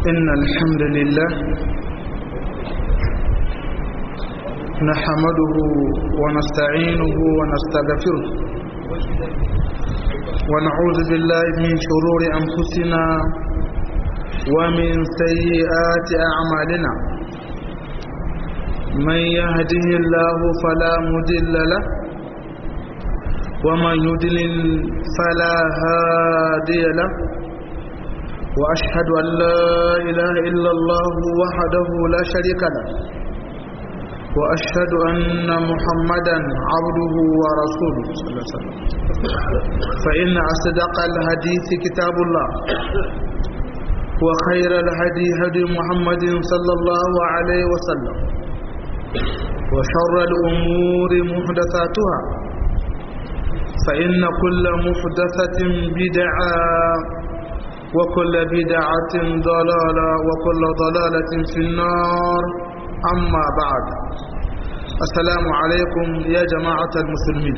إن الحمد لله نحمده ونستعينه ونستغفره ونعوذ بالله من شرور أنفسنا ومن سيئات أعمالنا من يهده الله فلا مضل له ومن يضلل فلا هادي له وأشهد أن لا إله إلا الله وحده لا شريك له وأشهد أن محمدا عبده ورسوله صلى الله عليه وسلم فإن أصدق الحديث كتاب الله وخير الهدي هدي محمد صلى الله عليه وسلم وشر الأمور محدثاتها فإن كل محدثة بدعة وكل بدعة ضلالة وكل ضلالة في النار أما بعد السلام عليكم يا جماعة المسلمين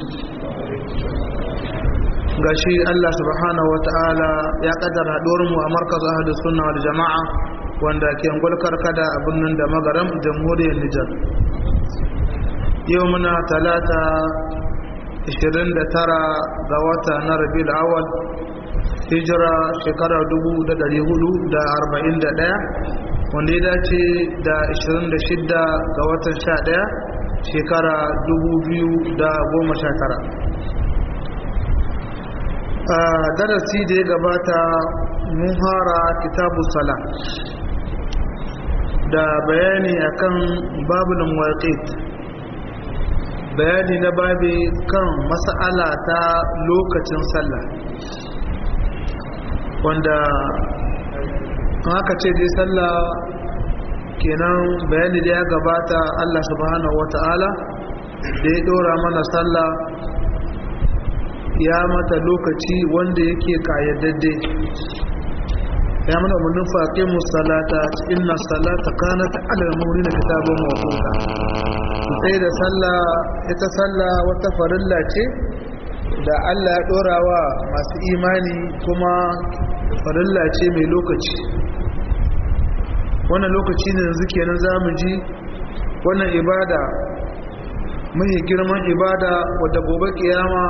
gashi Allah subhanahu wa ta'ala ya kaddara mu a markaz ahli sunna wal jama'a wanda ke ngulkar kada a birnin da magaram jamhuriyar Nijar yau muna talata 29 ga wata na Rabiul Awwal hijira shekara 1441 wanda ya dace da 26 ga watan 11 shekara 2019 a darasi da ya gabata mun fara kitabu sala da bayani akan babulun waƙit bayani na babi kan mas'ala ta lokacin sallah wanda haka ce dai sallah kenan bayani da ya gabata Allah subhanahu wata'ala da ya dora mana sallah ya mata lokaci wanda yake kayyadadde ya mana umarnin faƙe musalata inna salata kanat ala mu'minin kitabun mawquta sai da sallah ita sallah wata farilla ce da Allah ya dora wa masu imani kuma farilla ce mai lokaci wannan lokaci ne yanzu kenan zamu ji wannan ibada mai girman ibada wadda gobe kiyama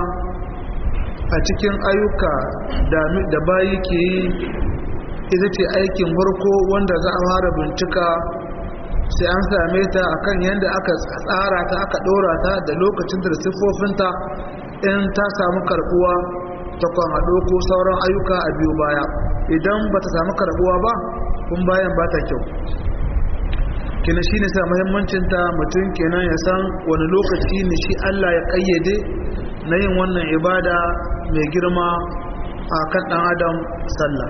a cikin ayyuka da bayi ke yi ita ce aikin farko wanda za a fara bincika sai an same ta akan yadda aka tsara ta aka ɗora ta da lokacin da siffofinta in ta samu karbuwa ta kwan haɗo ko sauran ayyuka a biyu baya idan ba ta samu karbuwa ba kun bayan ba ta kyau kina shi ne sa muhimmancinta mutum kenan ya san wani lokaci ne shi allah ya ƙayyade na yin wannan ibada mai girma a kan ɗan adam sallah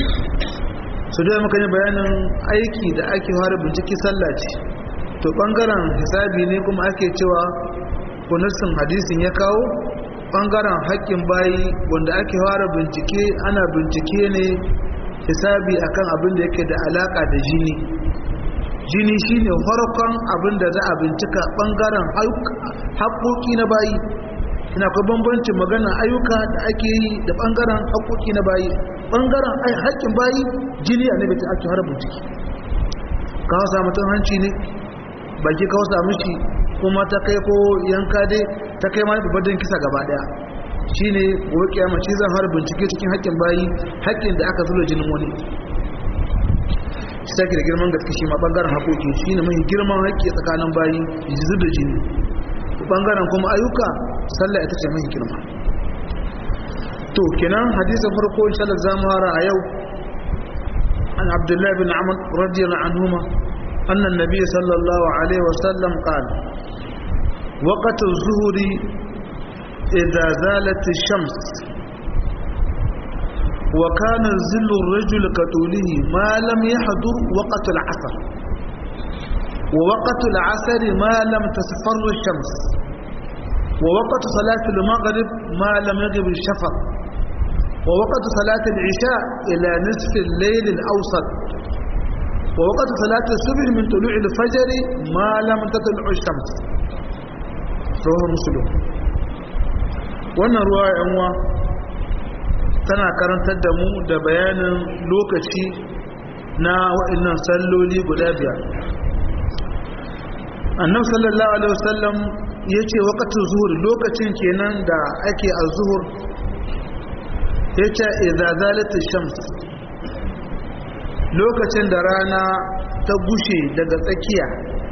su da muka yi bayanin aiki da ake fara binciki sallah ce to ɓangaren hisabi ne kuma ake cewa kunussin hadisin ya kawo ɓangaren haƙƙin bayi wanda ake fara bincike ana bincike ne hisabi akan abin da yake da alaƙa da jini jini shine farkon abin da za a bincika ɓangaren haƙƙoƙi na bayi ina kwa bambancin magana ayyuka da ake yi da ɓangaren haƙoƙi na bayi ɓangaren haƙƙin bayi jini a nabi ta ake har bincike ka hausa mutum hanci ne baki ka hausa mishi kuma ta kai ko yanka dai ta kai ma babban kisa gaba ɗaya shi ne gobe kiyama shi zan har bincike cikin haƙƙin bayi haƙƙin da aka zuba jinin wani shi take da girman gaske shi ma ɓangaren haƙoƙi shi ne mai girman haƙƙi tsakanin bayi zub da jini ɓangaren kuma ayyuka sallah ita ce mai girma to kenan hadisin farko insha Allah zamu fara a yau an Abdullah bin Amr radiyallahu anhuma anna an-nabiy sallallahu alaihi wasallam qala وقت الظهر إذا زالت الشمس وكان ظل الرجل كطوله ما لم يحضر وقت العصر ووقت العصر ما لم تصفر الشمس ووقت صلاة المغرب ما لم يغب الشفق ووقت صلاة العشاء إلى نصف الليل الأوسط ووقت صلاة الصبح من طلوع الفجر ما لم تطلع الشمس رواه مسلم wannan ruwa yanwa tana karantar da mu da bayanin lokaci na waɗannan salloli guda biyar annabi sallallahu alaihi wasallam ya ce wakatun zuhur lokacin kenan da ake a zuhur ya ce izazalatin shams lokacin da rana ta gushe daga tsakiya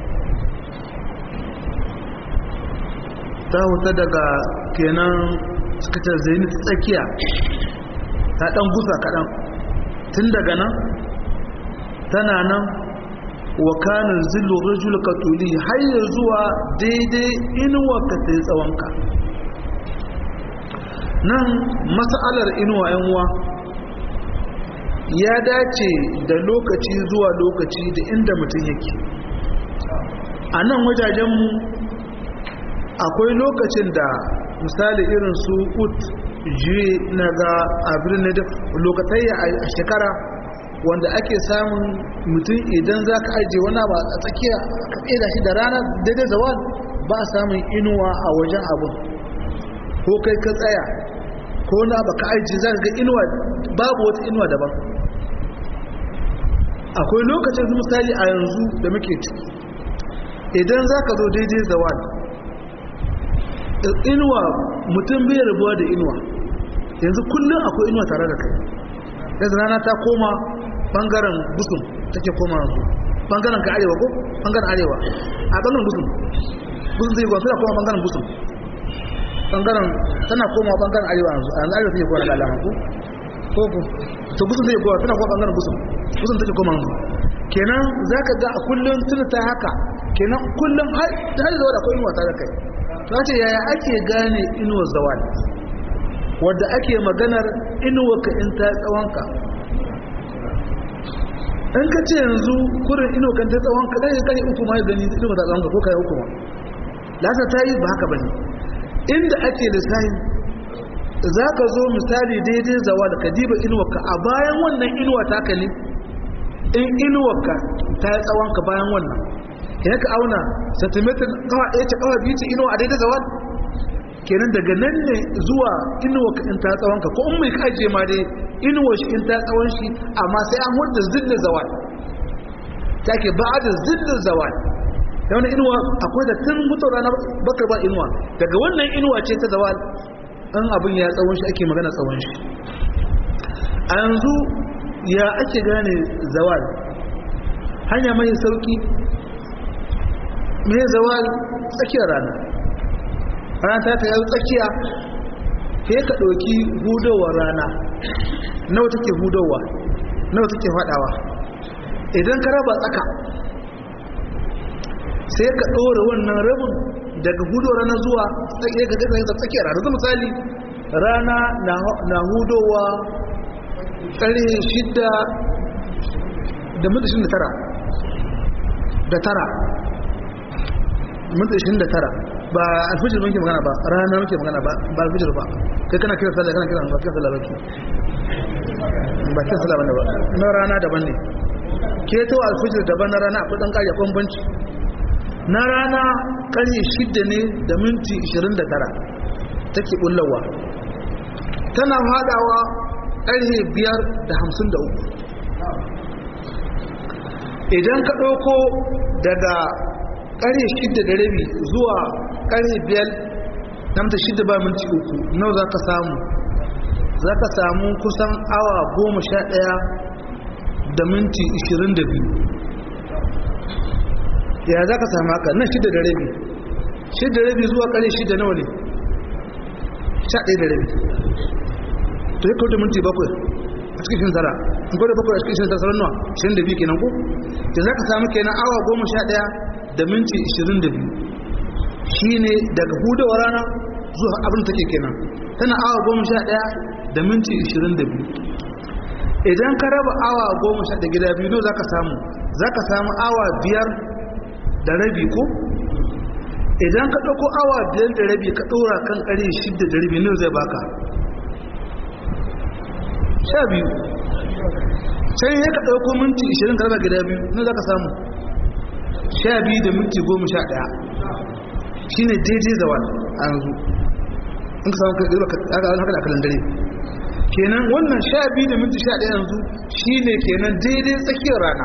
ta huta daga kenan suka ce zenith tsakiya ta dan gusa kaɗan tun daga nan tana nan wa kanin zillu rajul katuli har ya zuwa daidai inuwa ka ta yi tsawonka nan mas'alar inuwa yanwa ya dace da lokaci zuwa lokaci da inda mutum yake a nan wajajenmu akwai lokacin da misali irin su ut juye na ga abin da lokatayya a shekara wanda ake samun mutum idan za ka ajiye wani ba a tsakiya ka tseda shi da rana daidai zawal ba a samun inuwa a wajen abin ko kai ka tsaya ko na ba ka ajiye za ka ga inuwa babu wata inuwa daban akwai lokacin misali a yanzu da muke ciki idan za ka zo daidai zawal inuwa mutum bai rabuwa da inuwa yanzu kullum akwai inuwa tare da kai yanzu rana ta koma bangaren busun take koma yanzu bangaren ka arewa ko bangaren arewa a bangaren busun busun zai gwa suna koma bangaren busun bangaren tana koma bangaren arewa yanzu a yanzu arewa take koma da alama ko ko ko to busun zai gwa tana koma bangaren busun busun take koma yanzu kenan za ka ga a kullum tuna ta haka kenan kullum har da zuwa da akwai inuwa tare da kai ta ce yaya ake gane inuwar zawal wadda ake maganar inuwarka in ta tsawonka in ka ce yanzu kurin inuwarka ta tsawonka ɗaya kai uku ma gani inuwa ta tsawonka ko kai uku ma lasa ta yi ba haka ba ne inda ake lissahi za ka zo misali daidai zawal ka diba inuwarka a bayan wannan inuwa ta ka ne in inuwarka ta yi tsawonka bayan wannan ya ka auna centimeter kawa ɗaya ce kawa biyu ce inuwa a daidai zawal kenan daga nan ne zuwa inuwa ka in ta tsawon ka ko in mai kaje ma dai inuwa shi in ta tsawon shi amma sai an hudda zillin zawal ta ke ba da zillin zawal da wani inuwa akwai da tun mutu rana bakar ba inuwa daga wannan inuwa ce ta zawal an abin ya tsawon shi ake magana tsawon shi a yanzu ya ake gane zawal hanya mai sauki mai zawal tsakiyar rana rana ta ta yi tsakiya sai ka ɗauki hudowar rana nawa take hudowa nawa take faɗawa idan ka raba tsaka sai ka ɗora wannan rabin daga hudowar rana zuwa tsakiyar rana zai misali rana na hudowa ƙarfe shidda da mutu da tara da tara mutu da tara ba alfijir muke magana ba rana muke magana ba ba alfijir ba kai kana kira sallah kana kira ba kira sallah baki ba kira sallah bane ba na rana daban ne ke to alfijir daban na rana akwai dan kariya bambanci na rana karye shidda ne da minti 29 take bullawa tana hadawa karye biyar da hamsin da uku idan ka ɗauko daga ƙarfe shidda da rabi zuwa ƙarfe biyar namta shidda ba minti uku nau za ka samu za ka samu kusan awa goma sha ɗaya da minti ishirin da biyu ya za ka samu haka nan shidda da rabi shidda rabi zuwa ƙarfe shidda nawa ne sha ɗaya da rabi to ya kawo da minti bakwai a cikin shin tara in kwada bakwai a cikin shin tara sauran nawa shirin da biyu kenan ko da za ka samu kenan awa goma sha ɗaya da minti 22 shi ne daga hudawa rana zuwa abin take kenan tana awa goma sha ɗaya da minti 22 idan ka raba awa goma sha da gida biyu za ka samu za ka samu awa biyar da rabi ko idan ka ɗauko awa biyar da rabi ka ɗora kan ƙari shidda da rabi ne zai baka sha biyu sai ya ka ɗauko minti 20 ka raba gida biyu ne za ka samu sha biyu da minti goma sha ɗaya shi ne daidai zawal a yanzu in ka samu kai ɗaya haka da kalan dare kenan wannan sha biyu da minti sha ɗaya yanzu shi ne kenan daidai tsakiyar rana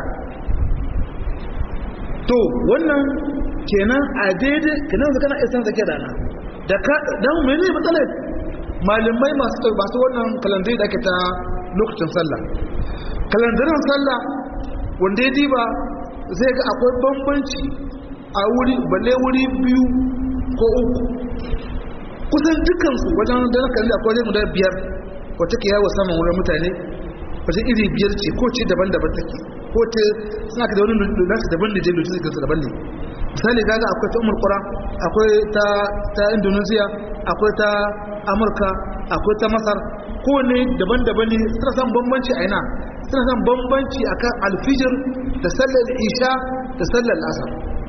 to wannan kenan a daidai kenan su kana isa tsakiyar rana da ka dan mene matsalar malamai masu masu wannan kalandari da ake ta lokacin sallah kalandarin sallah wanda ya diba zai ga akwai bambanci a wuri balle wuri biyu ko uku kusan dukansu wajen da na kalli akwai wajen guda biyar wata ke yawo saman wurin mutane wata iri biyar ce ko ce daban-daban take ko ce suna ka da wani nasu daban ne jai lokacin su daban ne misali gaga akwai ta umar kura akwai ta ta indonesia akwai ta amurka akwai ta masar kowane daban-daban ne suna san bambanci a ina suna san bambanci akan alfijir da sallar isha da sallar asar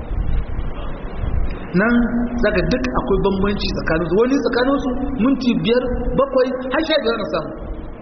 nan zaka duk akwai bambanci tsakanin su wani tsakanin su minti biyar bakwai har sha biyar na samu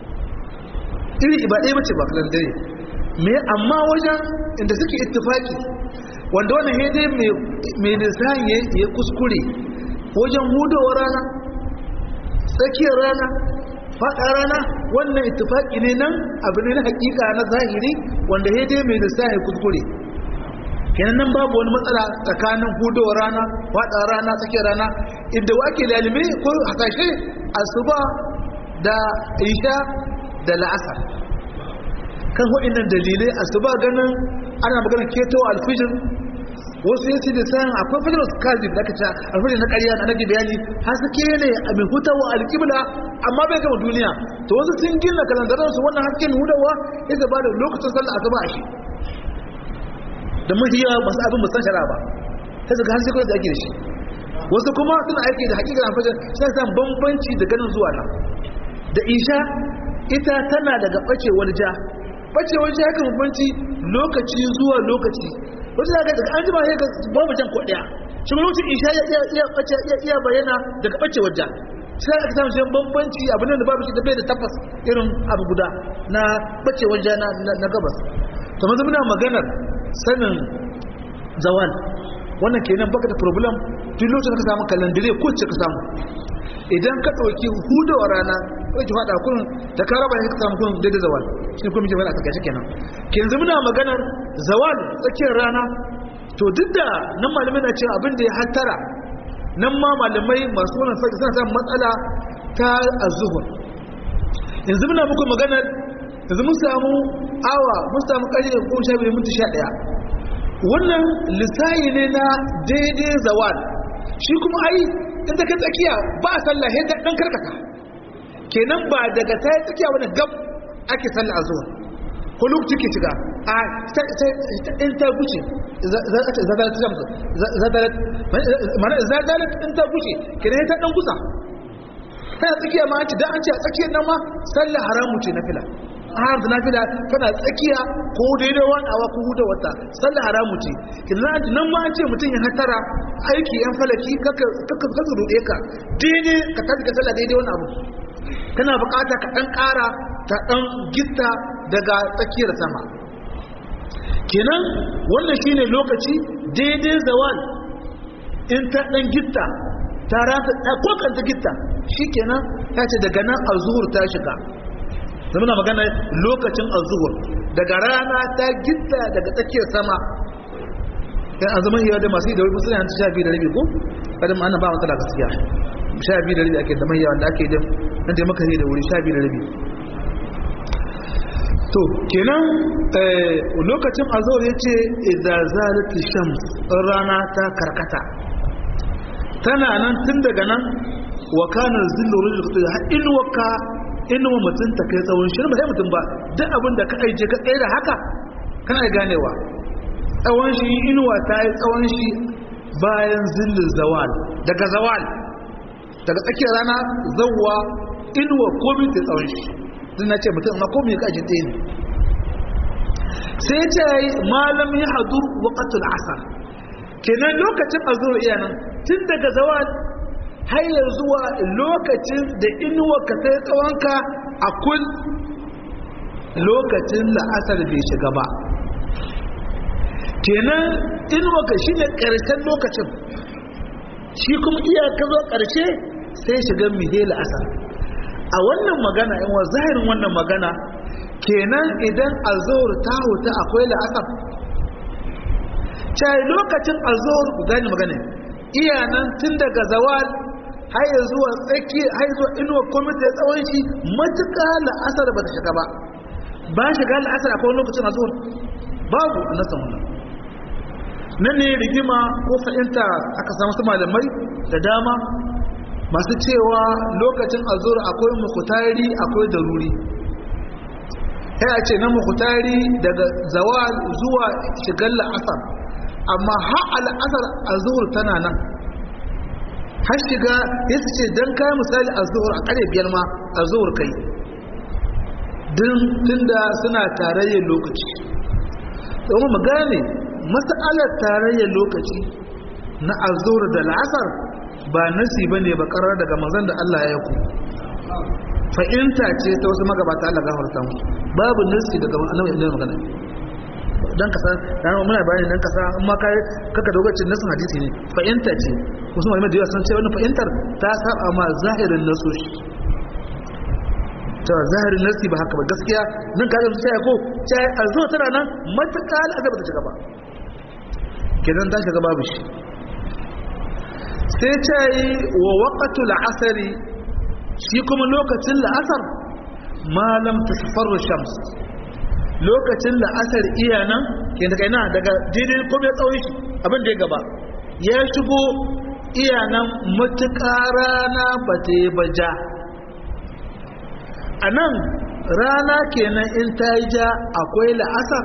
iri ba ɗaya bace ba kalan dare me amma wajen inda suke ittifaki wanda wannan hede mai lissahin ya kuskure wajen hudowar rana tsakiyar rana faɗa rana wannan ittifaki ne nan abu ne na hakika na zahiri wanda hede mai lissahin ya kuskure kenan nan babu wani matsala tsakanin hudowar rana faɗa rana tsakiyar rana inda wake lalime ko hasashe asuba da isha da la'asar kan waɗannan dalilai asuba ganin ana magana keto alfijir wasu ya ce da sayan akwai fajar su kazi da aka ce alfijir na ƙarya na nage bayani haske ne a mai hutawa alƙibla amma bai gama duniya to wasu sun gina kalandaransu wannan hasken hudawa ya zaba da lokacin sallah asuba a shi da mahiya masu abin musan shara ba ta zaga har sai da ake da shi wasu kuma suna aiki da hakikar alfajar sai san bambanci da ganin zuwa nan da isha ita tana daga bacewar ja bacewar ja yakan bambanci lokaci zuwa lokaci wata daga daga an jima ya ga babu jan kodaya shi ma lokacin isha ya iya bace ya iya bayyana daga bacewar ja sai aka samu shi bambanci abin da babu shi da bai da tabbas irin abu guda na bacewar ja na gabas to maza muna maganar sanin zawal wannan kenan baka da problem duk lokacin ka samu kalandire ko ce ka samu idan ka ɗauki hudawar rana ko ki faɗa kun da ka raba ka samu kun daidai zawal shi kuma muke faɗa takaice kenan ke yanzu muna maganar zawal tsakiyar rana to duk da nan malamai na cewa abin da ya hattara nan ma malamai masu wannan faɗi suna samun matsala ta azuhur yanzu muna muku maganar yanzu mun samu awa mun samu ƙarfe ko sha biyu minti sha ɗaya wannan lissayi ne na daidai zawal shi kuma ai in ta kai tsakiya ba a sallah sai ta dan karkata kenan ba daga ta tsakiya wani gab ake sallah a zuwa ko lokaci ke shiga a in ta guce zadalat jamsu zadalat mana zadalat in ta guce kenan ta dan gusa ta tsakiya ma ce dan an ce a tsakiyar nan ma sallah haramu ce na fila har da nafila kana tsakiya ko daidai wadawa ko huda wata sallah haramu ce kidan nan ma an ce mutum ya hatara aiki yan falaki kaka kaka kaka rude ka daidai ka tafi ka sallah daidai wani abu kana bukata ka dan kara ta dan gitta daga tsakiyar sama kenan wannan shine lokaci daidai zawal in ta dan gitta ta rata ko kan ta gitta shikenan ta ce daga nan azhur ta shiga zama magana lokacin azuhur daga rana ta gitta daga tsakiyar sama dan azumin yau da masu yi da wani musulun yanci sha biyu da rabi ko kada ma ana ba matsala gaskiya sha biyu da rabi ake da mahiyawa da ake da nan da maka da wuri sha biyu da rabi to kenan lokacin azuhur ya ce idan zalati shams rana ta karkata tana nan tun daga nan wa kana zillu rujul har inuwaka inuwa mutum ta kai tsawon shi ba sai mutum ba duk abin da ka aije ka tsaye da haka kana ganewa tsawon shi inuwa ta yi tsawon shi bayan zillin zawal daga zawal daga tsakiyar rana zawwa inuwa komi ta tsawon shi din na ce mutum amma komi ka aje tsaye ne sai ce malam ya hadur waqatul asar kenan lokacin azur iya nan tun daga zawal har ya zuwa lokacin da inuwa ka sai tsawonka a kun lokacin la'asar bai shiga ba kenan inuwa ka shi ne ƙarshen lokacin shi kuma iya ka zo ƙarshe sai shiga mihe la'asar a wannan magana in wa zahirin wannan magana kenan idan azhur ta huta akwai la'asar cai lokacin azhur ku gane magana iya nan tun daga zawal har ya zuwa tsaki har zuwa inuwa komai da tsawon shi matuƙa la'asar ba ta shiga ba ba shiga la'asar akwai lokacin azhur babu a nasan wannan nan ne rigima ko fahimta aka samu su malamai da dama masu cewa lokacin azur akwai mukutari akwai daruri ya ce na mukutari daga zawal zuwa shigar la'asar amma har al'asar azur tana nan har shiga ya su ce don kayan misali azur a kare biyar ma azur kai tun da suna tarayyar lokaci domin mu gane matsalar tarayyar lokaci na azur da la'asar ba nasi ba ne ba karar daga manzan da Allah ya ku fa'inta ce ta wasu magabata Allah gafarta mu babu nasi daga annabi ibn magana dan ka san dan muna bayani dan ka san in ma kai kaka dogacin nasin hadisi ne fa'inta ce wasu malamai da yawa sun ce wannan fa'intar ta saba ma zahirin nasoshi ta zahirin nasi ba haka ba gaskiya nan ka zama sai ko sai azo tana nan matuƙa al'azaba ta shiga ba kenan ta shiga babu shi sai ta yi wa waƙatu la'asari shi kuma lokacin la'asar malam ta safarar shams lokacin la'asar iya nan ke daga ina daga daidai kuma ya tsawon shi abin da ya gaba ya shigo iya nan matuƙa rana ba ta yi baja a nan rana kenan in ta yi ja akwai la'asar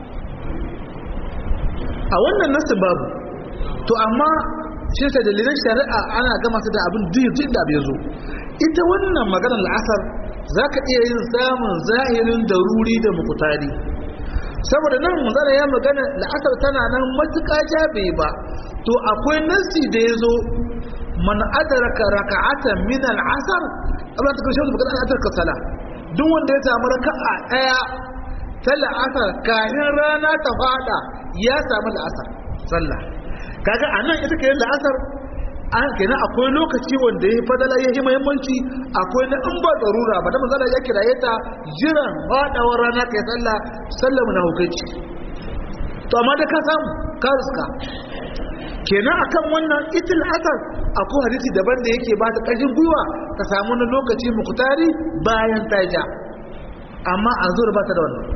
a wannan nasu babu to amma shi ta dalilan shari'a ana gama su da abin duk da bai zo ita wannan maganar la'asar za ka iya yin samun zahirin daruri da mukutari saboda nan magana ya magana la'asar tana nan matuƙa jabe ba to akwai nasi da ya zo man adraka raka'atan min al'asar Allah ta kashe magana al'asar ka sala duk wanda ya samu raka'a daya ta la'asar kafin rana ta fada ya samu la'asar sallah kaga anan ita ke la'asar an kenan akwai lokaci wanda ya fadala ya yi muhimmanci akwai na in ba tsarura ba da manzala ya kiraye ta jiran fadawar rana kai sallah sallah mu na hukunci to amma da ka samu ka riska kenan akan wannan itil asar akwai hadisi daban da yake ba ta ƙarfin gwiwa ka samu na lokaci mukutari bayan ta ja amma a zuwa ba ta da wannan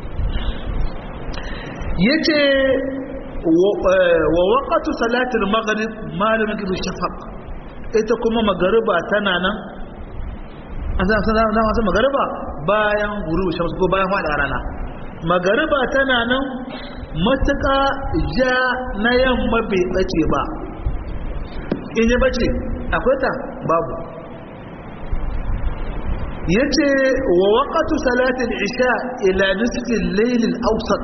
yace wa waqatu salatul maghrib malamin kibu shafaq ita kuma magariba tana nan an san san san san magariba bayan guru shamsu ko bayan fada rana magariba tana nan matuƙa ja na yamma bai bace ba in ya bace akwai ta babu yace wa waqatu salatul isha ila nisfi al-layl al-awsat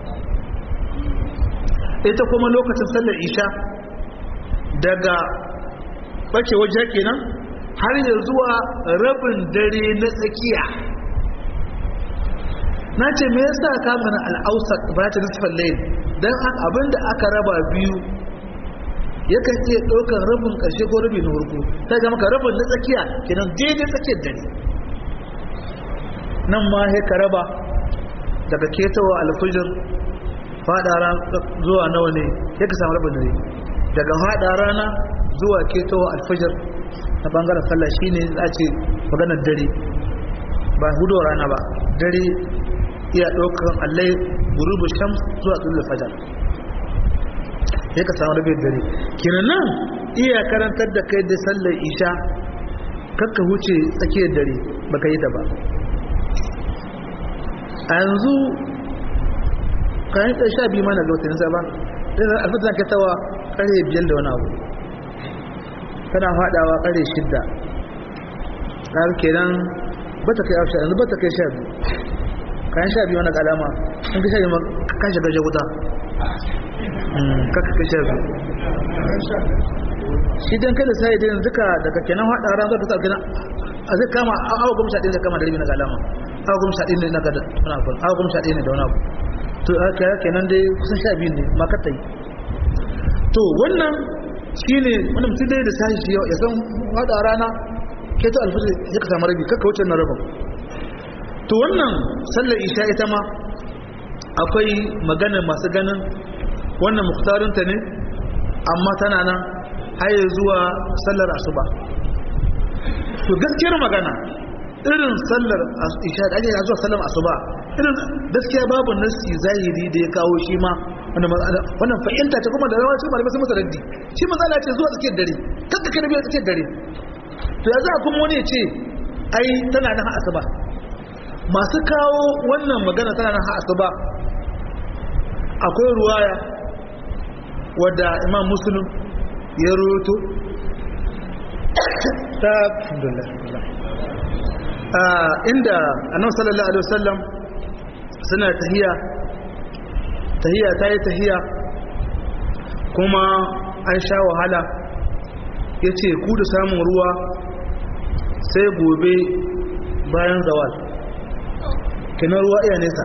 ita kuma lokacin sallar isha daga bace waje kenan har ya zuwa rabin dare na tsakiya na ce me yasa ka mana al-awsat ba ta nisfal layl dan abinda aka raba biyu yakan iya ɗaukar rabin ƙarshe ko rabi na farko ta ga maka rabin na tsakiya kenan daidai tsakiyar dare nan ma sai ka raba daga ketawa alfijir fada zuwa nawa ne ya ka samu rabin dare daga fada rana zuwa ketawa alfijir na bangaren sallah shine za ce maganar dare ba hudu rana ba dare iya ɗaukar allai gurubu shams zuwa tsullu fajar ya ka samu rabin dare kinan nan iya karantar da kai da sallar isha kakka huce tsakiyar dare baka yi ta ba a yanzu kayan ɗan sha biyu mana ga wata nisa ba ɗan alfatan ka tawa ƙarfe biyar da wani abu tana faɗawa ƙarfe shidda ƙar kenan ba ta kai afsha yanzu ba ta kai sha biyu kayan sha biyu wani ƙalama sun ka sha biyu kan shiga jaguta kaka kai sha biyu shi don kada sai da yanzu ka daga kenan haɗa ran zaka sa kenan a zai kama awa goma sha ɗaya zai kama da rabi na galama awa goma sha ɗaya ne na gada wani abu awa goma sha ɗaya ne da wani abu to kaya kenan dai kusan sha biyu ne makata yi to wannan shi ne wani mutum dai da sashi shi ya san haɗa rana keto alfajir ya ka samu rabi kakka wuce na rabin to wannan sallar isha ita ma akwai maganar masu ganin wannan muktarinta ne amma tana nan haye zuwa sallar asuba to gaskiyar magana irin sallar isha da ake zuwa sallar asuba irin gaskiya babu nasi zahiri da ya kawo shi ma wannan fahimta ce kuma da rawa ce malamai sun masa raddi shi matsala ce zuwa tsakiyar dare kanka kada biya tsakiyar dare to ya za kuma wani ya ce ai tana nan asuba masu kawo wannan magana tana nan asuba akwai ruwaya wadda imam muslim ya roto ta inda annabi sallallahu alaihi wasallam suna tahiya tahiya ta yi tahiya kuma an sha wahala ya ce ku da samun ruwa sai gobe bayan zawal kinan ruwa iya nesa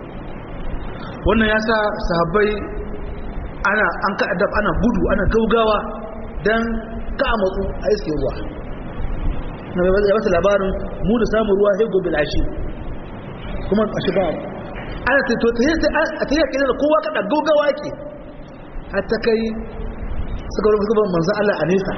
wannan ya sa sahabbai ana an ka'adab ana gudu ana gaugawa don ka matsu a iske ruwa na ya bata labarin mu da samun ruwa sai gobe lashi kuma a shiga ana ta to a ta yi kiran da kowa kada gaugawa ke har ta kai suka rufe suka manzan Allah a nesa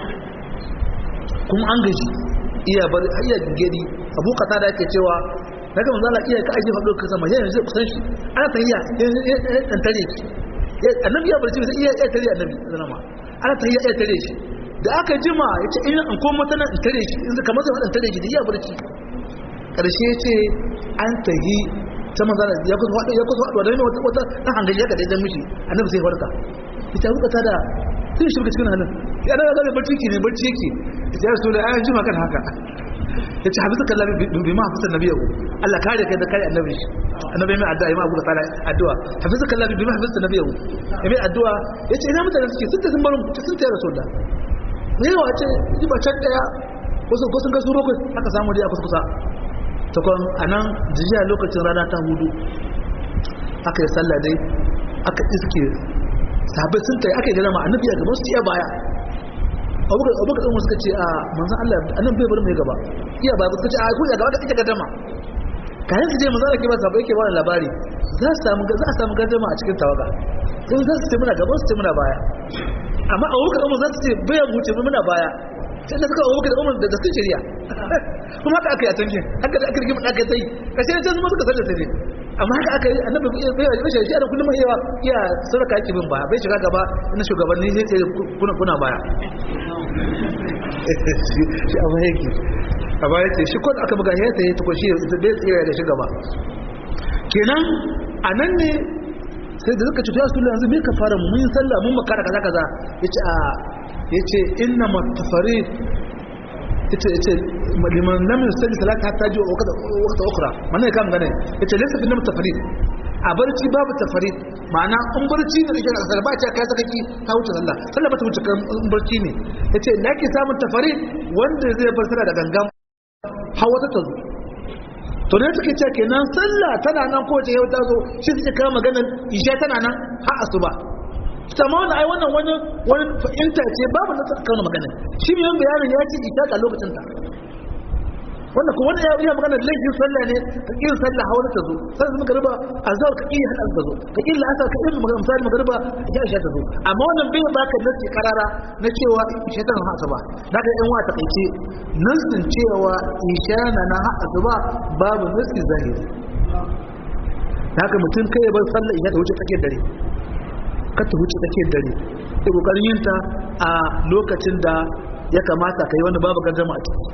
kuma an gaji iya bari iya gingedi abu kata da ake cewa daga manzan Allah iya ka aje faɗo ka sama yayin zai kusan shi ana ta iya ɗan tare ki annabi ya barci sai iya iya tare annabi zama ana ta iya iya tare shi da aka jima ya ce ina an koma tana in tare shi in kamar zai tare shi da iya barci karshe ya ce an tahi ta manzan ya kusa waɗo ya kusa waɗo da wata wata ɗan hangaji ya kaɗai jan mishi annabi sai farka ita kuka ta da sai shirka cikin hannun ya daga zai barci ke ne barci yake ita ya rasu da ayan jima kan haka ya ce hafi suka lafi bi ma hafi sannabi yau Allah kare kai da kare annabi shi annabi mai addu'a ya ma abu da tsara addu'a hafi suka lafi bi ma hafi sannabi yau ya mai addu'a ya ce ina mutane suke sun ta sun barin sun ta yi rasu da ne yawa ce ji ba can daya wasu ko sun ga su bakwai aka samu dai a kusa kusa ta kwan a nan jijiya lokacin rana ta hudu aka yi sallah dai aka iske sahabbai sun tayi aka yi galama annabi a gaban su iya baya abubakar abubakar ɗin suka ce a manzan Allah annabi bai bar mai gaba iya baya suka ce a ku ya gaba ka ita gadama kayan su je manzan Allah ke ba sahabbai ke ba labari za a samu za a samu gadama a cikin tawaga sai za su ce muna gaban su ce muna baya amma abubakar ɗin za su ce bayan mu ce muna baya sai da suka abubakar da umar da sun shirya kuma haka aka yi a tankin haka da aka rigima da aka yi kashe ne sai zuma suka sarda sai amma haka aka yi annabi bai bai shi shi da kullum yawa iya sarka yake bin baya bai shiga gaba na shugabanni sai sai kuna kuna baya shi amma yake amma yake shi ko aka buga ya sai ta shi bai tsira da shi gaba kenan anan ne sai da suka ci ya sullu yanzu me ka fara mun yi sallah mun makara kaza kaza yace a yace inna matafarid yace yace liman lam yusalli salata hatta ji waqta waqta ukhra manne kam gane yace laysa fi matafarid a barci babu tafarid ma'ana in barci ne da kasar ba ta kai sakaki ta wuce sallah sallah ba ta wuce kan in barci ne yace da yake samun tafarid wanda zai bar sallah da gangan hawa ta tazo to ne suke cewa kenan sallah tana nan ko ce yau ta zo shi suke kawo maganar isha tana nan har asuba sama wani ai wannan wani wani fahimta ce babu na ta kawo magana shi ne yan bayanin ya ce isha ga lokacin ta wanda ko wanda ya yi magana laifin sallah ne ka kin sallah hawa ta zo sai su magariba azhar ka kin hada ta zo ka kin la'asar ka kin magana misali magariba ya isha ta zo amma wannan bai baka nasi karara na cewa isha tana ha asuba daga yan wa ta kaice nasin cewa isha na na ha asuba babu nasi zahiri haka mutum kai bar sallah isha ta wuce tsakiyar dare ka ta wuce tsakiyar dare da kokarin yin ta a lokacin da ya kamata kai wanda babu gardama a ciki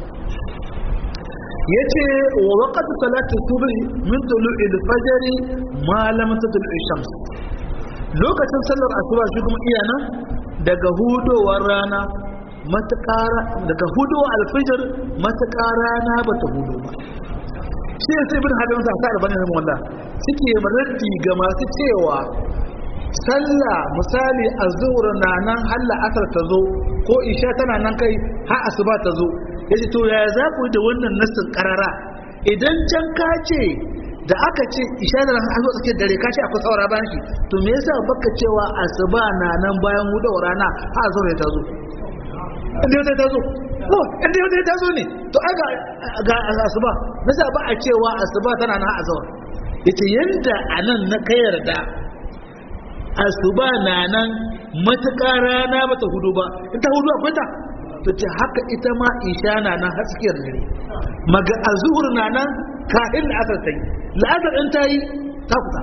yace wa waqtu salati subh min tulu'il fajr ma lam tatlu' shams lokacin sallar asuba shi kuma iya nan daga hudowar rana matakara daga hudowar alfijir matakara rana bata hudo ba shi ne sai ibn hajar sa sa albani ne wallah suke maraddi ga masu cewa sallah misali azhur na nan halla asar ta zo ko isha tana nan kai har asuba ta zo yace to yaya za ku yi da wannan nassin karara idan can ka ce da aka ce isha da har zo tsakiyar dare ka ce akwai saura bayan shi to me yasa baka cewa asuba na nan bayan hudawar rana har azhur ta zo inda ta zo ko inda yau ta zo ne to ai ga ga asuba nasa ba a cewa asuba tana na azawar yace yanda anan na kai yarda asuba na nan matuƙa rana bata hudu ba in ta hudu akwai ta to ce haka ita ma isha na nan haskiyar dare maga azhur na nan kafin la'asar ta yi la'asar in ta yi ta kusa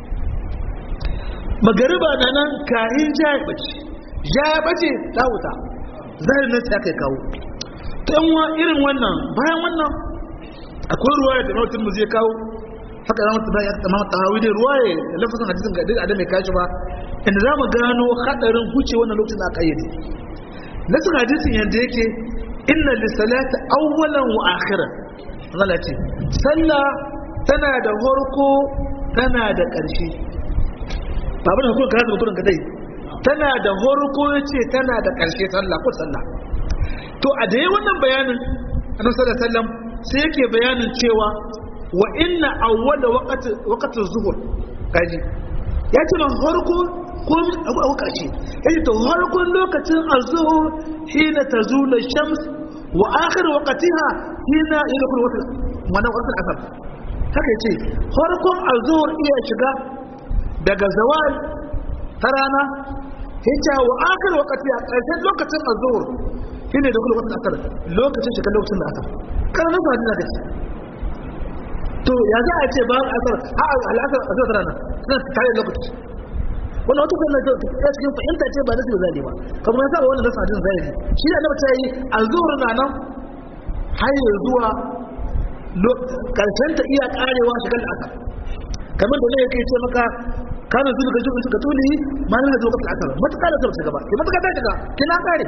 magariba na nan kahin ja ya bace ja ya bace ta wuta zai nan ta kai kawo ta yanwa irin wannan bayan wannan akwai ruwa da nautin mu zai kawo haka zama ta ya tsamama tahawi da ruwa ya lafazin hadisin ga duk adam mai kashi ba inda za mu gano hadarin huce wannan lokacin da aka yi nasin hadisin yadda yake inna lissalata awwalan wa akhiran Allah ce sallah tana da horko tana da ƙarshe babu da hukumar karatu mutum ka dai tana da horko yace tana da ƙarshe sallah ko sallah to a da wannan bayanin annabi sallallahu alaihi wasallam sai yake bayanin cewa wa inna awwala waqti waqti zuhur kaji ya ce man horko ko abu ƙarshe yace to horkon lokacin azhur hina tazula shams wa akhir waqtiha hina yadkhul waqt mana waqt asr haka yace horkon azhur iya shiga daga zawal ta rana yace wa akhir waqtiha ƙarshen lokacin azhur hina yadkhul waqt asr lokacin shiga lokacin da asr kana nan ba da gaske to ya za a ce ba asar a al'asar a zuwa rana suna tare lokaci wannan wata kuma ta cikin fahimta ce ba nasu zali ba kamar yasa wannan nasu hadin zahiri shi da annabi ta yi azhur na nan har ya zuwa karshen ta iya karewa shiga al'asar kamar da ne yake ce maka kana zuwa gaji ka tuli ma na zuwa kafin asar matuƙa da zuwa shiga ba ki matuƙa ta shiga kina kare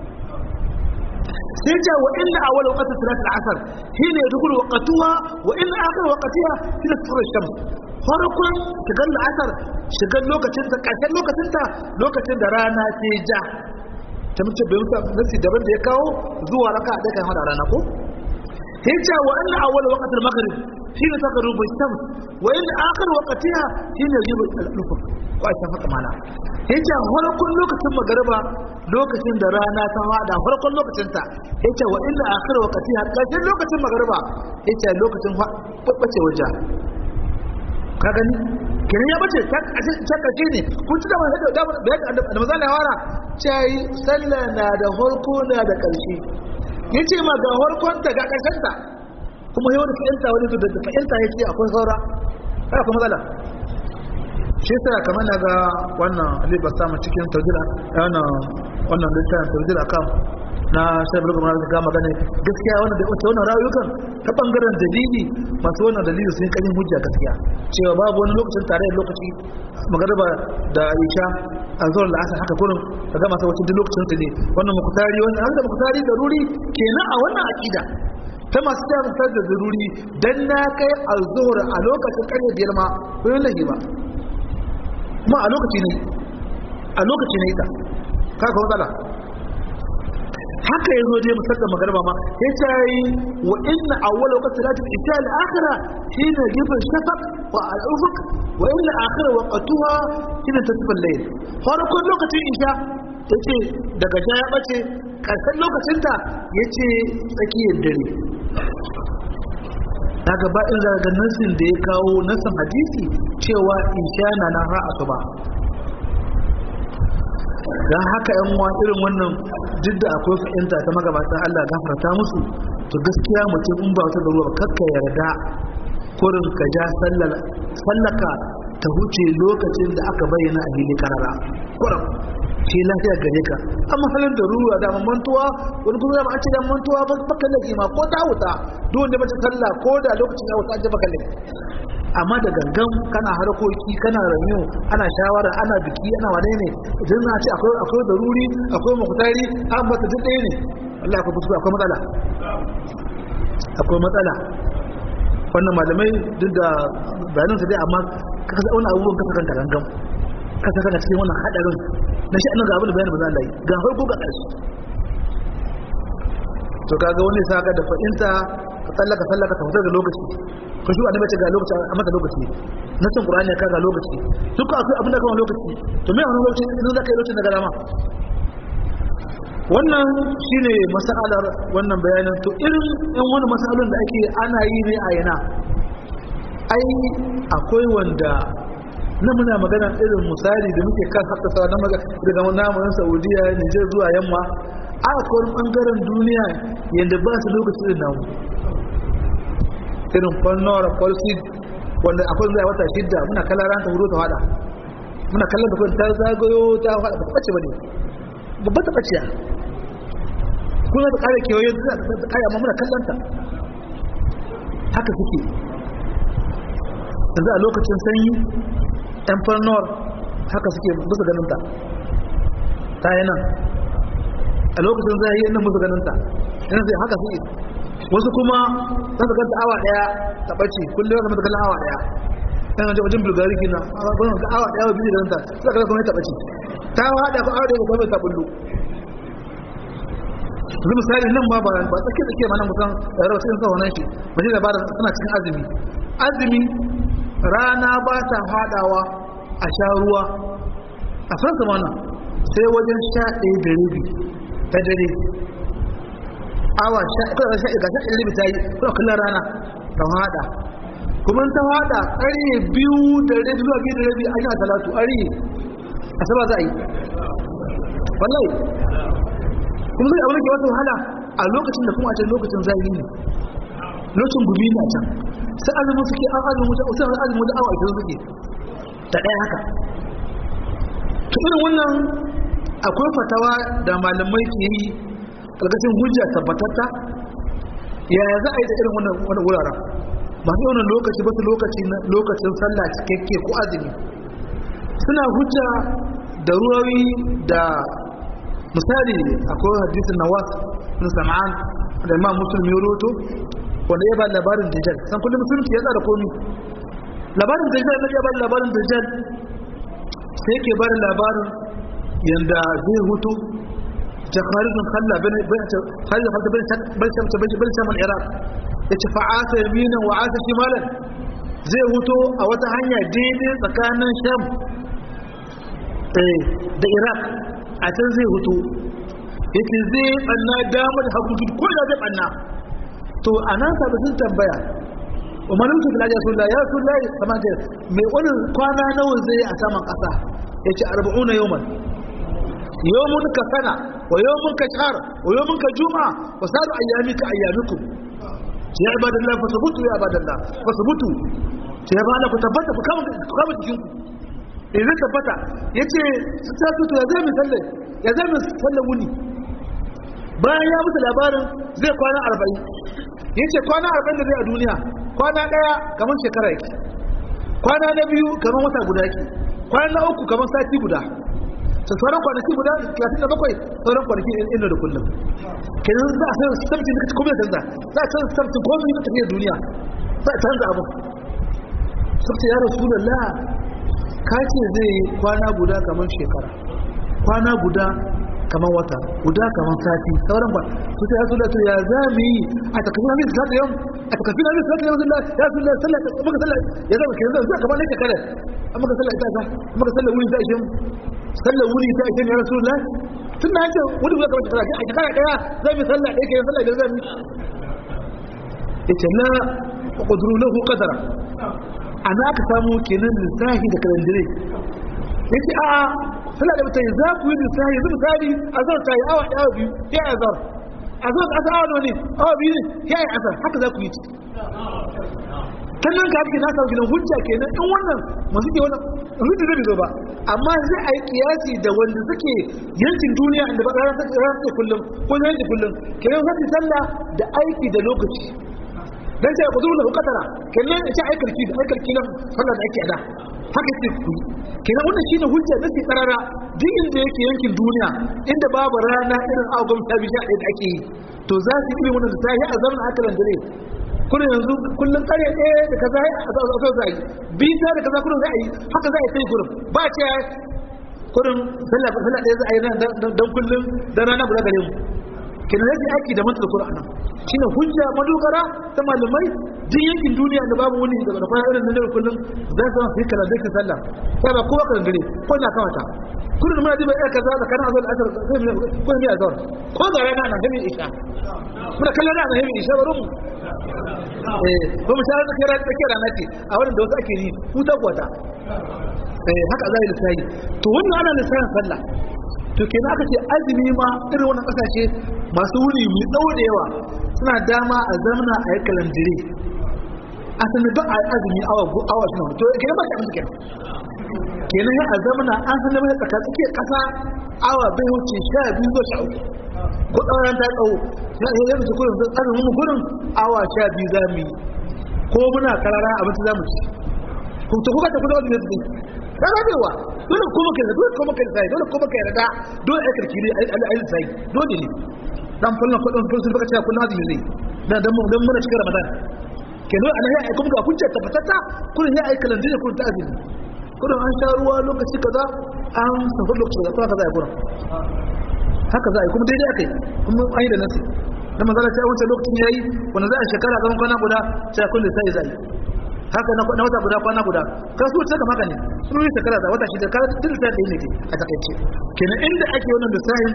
sai ce wa inna awwal waqti salat al-asr hina yadkhulu waqtuha wa inna akhir waqtiha hina tafur ash-shams farkon shigar la'asar shigar lokacin ta ƙarshen lokacin ta lokacin da rana ce ja ta mace bai musa nasi daban da ya kawo zuwa raka da kan hada rana ko yace wa anna awwal waqt al-maghrib hina tagrubu ash-shams wa inna akhir waqtiha hina yajibu al-ufq ko a shafa mana yace farkon lokacin magariba lokacin da rana ta fada farkon lokacin ta yace wa inna akhir waqtiha ƙarshen lokacin magariba yace lokacin babbace wajen ka gani kenan ya bace ta karshe ne kun ci da mai da da mazan da wara cai sallah na da harko na da karshe yace ma ga harkon ta ga karshen ta kuma yau da fa'inta wani da da fa'inta yace akwai saura kai akwai matsala shi yasa kamar na ga wannan Ali Bassam cikin tawjila wannan wannan littafin tawjila kan na sai bulga ma ga magana gaskiya wannan da wannan rayukan ta bangaren dalili masu wannan dalili sun kanin hujja gaskiya cewa babu wani lokacin tare da lokaci magariba da isha a zuwa da asar haka kurin ka gama sai wacin duk lokacin ta ne wannan mukutari wannan haka mukutari da ruri kenan a wannan aqida ta masu ta musar da zaruri dan na kai alzuhur a lokacin karfe biyar ma ko yin lahi ba ma a lokaci ne a lokaci ne ita ka ka matsala haka ya zo dai musamman magarba ma ya ce yi wa inna awwal waqti salati isha al-akhira hina gibin shafaq wa al-ufuq wa inna akhira waqtuha hina tasfa al-layl farkon lokacin isha yace daga ja ya bace karshen lokacin ta yace tsakiyar dare daga ba in zaga nasin da ya kawo nasin hadisi cewa isha na nan har asuba don haka yan uwa irin wannan duk da akwai fahimta ta magabatan Allah gafarta musu to gaskiya mutum in ba wata da ruwa kakka yarda kurin ka ja sallaka ta huce lokacin da aka bayyana a hili karara kurin shi lafiya gare ka amma halin da ruwa da mantuwa wani kuma ba a ce da mantuwa ba baka lagi ma ko ta wuta duk wanda bace sallah ko da lokacin ya wuta an baka lagi amma da gangan kana harkoki kana ramiyo ana shawara ana biki ana wane ne idan na ce akwai akwai daruri akwai mukutari an bata duk ɗaya ne Allah akwai kuskure akwai matsala akwai matsala wannan malamai duk da bayanan su dai amma ka kasa wani abubuwan kasa kanka gangan kasa kanka cikin wannan hadarin na shi annan ga abin da bayanin ba za a yi ga farko ga ƙarshe to kaga wani sa ka da fa'inta ka tsallaka tsallaka ka fitar da lokaci ka shi annabi ce ga lokaci a mata lokaci na cin qur'ani ka ga lokaci duk akwai abin da kawai lokaci to me wannan lokaci idan zaka yi lokacin daga dama wannan shine masalar wannan bayanin to irin yan wani masalolin da ake ana yi ne a yana ai akwai wanda na muna magana irin misali da muke kan haka sa na magana daga namun saudiya nijar zuwa yamma a akwai bangaren duniya yadda ba su lokaci da namu irin fannor falsid wanda akwai zai wata shidda muna kallon ran ta hudu ta fada muna kallon da ta zagayo ta fada ba ta bace ba ne babba ta baciya kuna da kare kewaye da ta kare amma muna kallon ta haka suke yanzu a lokacin sanyi yan farnor haka suke musu ganin ta ta yi nan a lokacin zai yi nan musu ganin ta yana zai haka suke wasu kuma za su ganta awa daya ta ɓace kullum ya zama kallon awa daya yana wajen wajen bulgari kina ga awa daya wa biyu ganin ta suka kallon kuma ya taɓace ta haɗa ko awa daya ko kuma ta bullo yanzu misali nan ma ba ba tsake tsake ma nan kusan rawar cikin sa wannan shi ba shi labarin suna cikin azumi azumi rana ba ta fadawa a sha ruwa a san mana sai wajen sha ɗaya da rabi ta dare awa sha ɗaya sha ɗaya sha rabi ta yi kuma kallon rana ta fada kuma ta fada ƙarye biyu da rabi zuwa biyu da rabi an yi a talatu ƙarye a saba za a yi wallahi kuma zai abin da ke wata wahala a lokacin da kuma a can lokacin zahiri ne lokacin gumi ne a can sai azumin suke an azumin wuta wasu azumin wuta awa ita suke ta ɗaya haka to irin wannan akwai fatawa da malamai ke yi ƙarƙashin hujja tabbatatta yaya za a yi da irin wannan wuraren masu yi wannan lokaci ba su lokaci lokacin sallah cikakke ko azumi suna hujja da ruwawi da misali akwai hadisin nawas bin sam'an da imam muslim ya roto wanda ya ba labarin dajjal san kullum musulunci ya tsara komi labarin dajjal na ya ba labarin dajjal sai yake ba da labarin yanda zai hutu ta kharijin khalla bin kharijin khalla bin bin shamsa bin bin shamal iraq yace fa'ata yaminan wa ata shimalan zai hutu a wata hanya daidai tsakanin sham da iraq a can zai hutu yake zai banna damar da hagu ko da zai banna to a nan sabu sun tambaya umarin su filaje sun ya sun layi kamar da mai wani kwana nawa zai a saman ƙasa ya ce arba'una yawman yawmun ka sana wa yawmun ka shahar wa yawmun ka juma'a wa saru ayyami ka ayyamikum ya ibadallah fa sabutu ya ibadallah fa sabutu ya ba ku tabbata ku kama jikinku in zai tabbata ya ce su ta tuto ya zai misalai ya zai misalai wuni bayan ya musu labarin zai kwana arba'in ya ce kwana arba'in da zai a duniya kwana ɗaya kamar shekara yake kwana na biyu kamar wata guda yake kwana na uku kamar sati guda ta sauran kwanaki guda talatin da bakwai sauran kwanaki inda da kullum kenan za a san sabti da kuma da canza za a canza sabti komai na tafiyar duniya za a canza abu sabti ya rasu da ka ce zai kwana guda kamar shekara kwana guda kamar wata guda kamar sati sauran ba su sai yasu da ya za mu yi a takafin hamid salatu yau a takafin hamid salatu yau zilla ya su sallah maka sallah ya zama kiran zai kamar nake kare an maka sallah ita ta maka sallah wuri ta ishe sallah wuri ta ishe ya rasu lai tun da haka wuri guda kamar shekara a shekara daya zai mi sallah ɗaya kiran sallah da zai mi ya ce na ƙuduru lahu qadara ana aka samu kenan lissahi da kalandire ya ce a'a suna da mutane za ku yi lissahi yanzu misali a zar ta yi awa awa biyu ya yi azar a zar asa awa ne awa biyu ne ya yi azar haka za ku yi sannan ka haka na samu gidan hujja kenan in wannan masu ke wannan hujja zai zo ba amma zai a yi kiyasi da wanda suke yankin duniya inda ba ranar suke kullum ko yankin kullum kenan zai sallah da aiki da lokaci dan sai ku zuwa katara kenan sai ai karki da ai karki nan sallah da ake ada haka ce ku kenan wannan shine hujja da ke karara duk inda yake yankin duniya inda babu rana irin agon ta bi da ake yi to za su yi wannan da sai a zaman akalan dare kullun yanzu kullun kare ɗaya da kaza a zo za yi bi ta da kaza kullun za a yi haka za a yi sai kullun ba ce kullun sallah sallah ɗaya za a yi dan kullun dan rana guda gare mu kenan yake aiki da mantar Qur'ani shine hujja madogara ta malamai din yankin duniya da babu wani da da irin nan da kullum za su yi kala da sallah sai ba kowa kan gare ko na kawata kullum muna diba ya kaza da kana azal asar ko ne azar ko ga rana na hemi isha muna kallon rana hemi isha barin eh ba mu shara da kira da kira nake a wannan da wasu ake yi huta kwata eh haka zai lissafi to wannan ana lissafin sallah to kenan aka ce azumi ma irin wannan kasashe masu wuni mai tsawo da yawa suna dama a zamana a yi kalandire a sanar da a azumi awa awa shi to kenan ba shi abin kenan kenan ya a zamana an sanar mai tsaka tsakiyar kasa awa bai wuce sha biyu zuwa sha uku ko tsawon ta tsawo ya yi yanzu kurin azumin mu gurin awa sha biyu za mu yi ko muna karara abinci za mu ci ku ta kuka tafi da wani ne ka rabewa dole kuma kai dole kuma kai sai dole kuma kai rada dole ai karkiri ai ai sai dole ne dan fallan kudin kun sun baka cewa kun azumi zai dan dan dan muna cikin ramadan ke dole ana ai kuma ga hujja tabbatata kun ya ai kalandin kun ta azumi kun an sha ruwa lokaci kaza an safa lokaci kaza kaza ai kuran haka za a yi kuma daidai akai kuma an yi da nasi dan manzala ta wuce lokacin yayi wanda za a shekara gaban kwana guda sai kun da sai zai haka na wata guda kwana guda kasu ta kama ne sun yi shekara da wata shida kara tun da ɗaya ne a takaice kenan inda ake wannan da sahin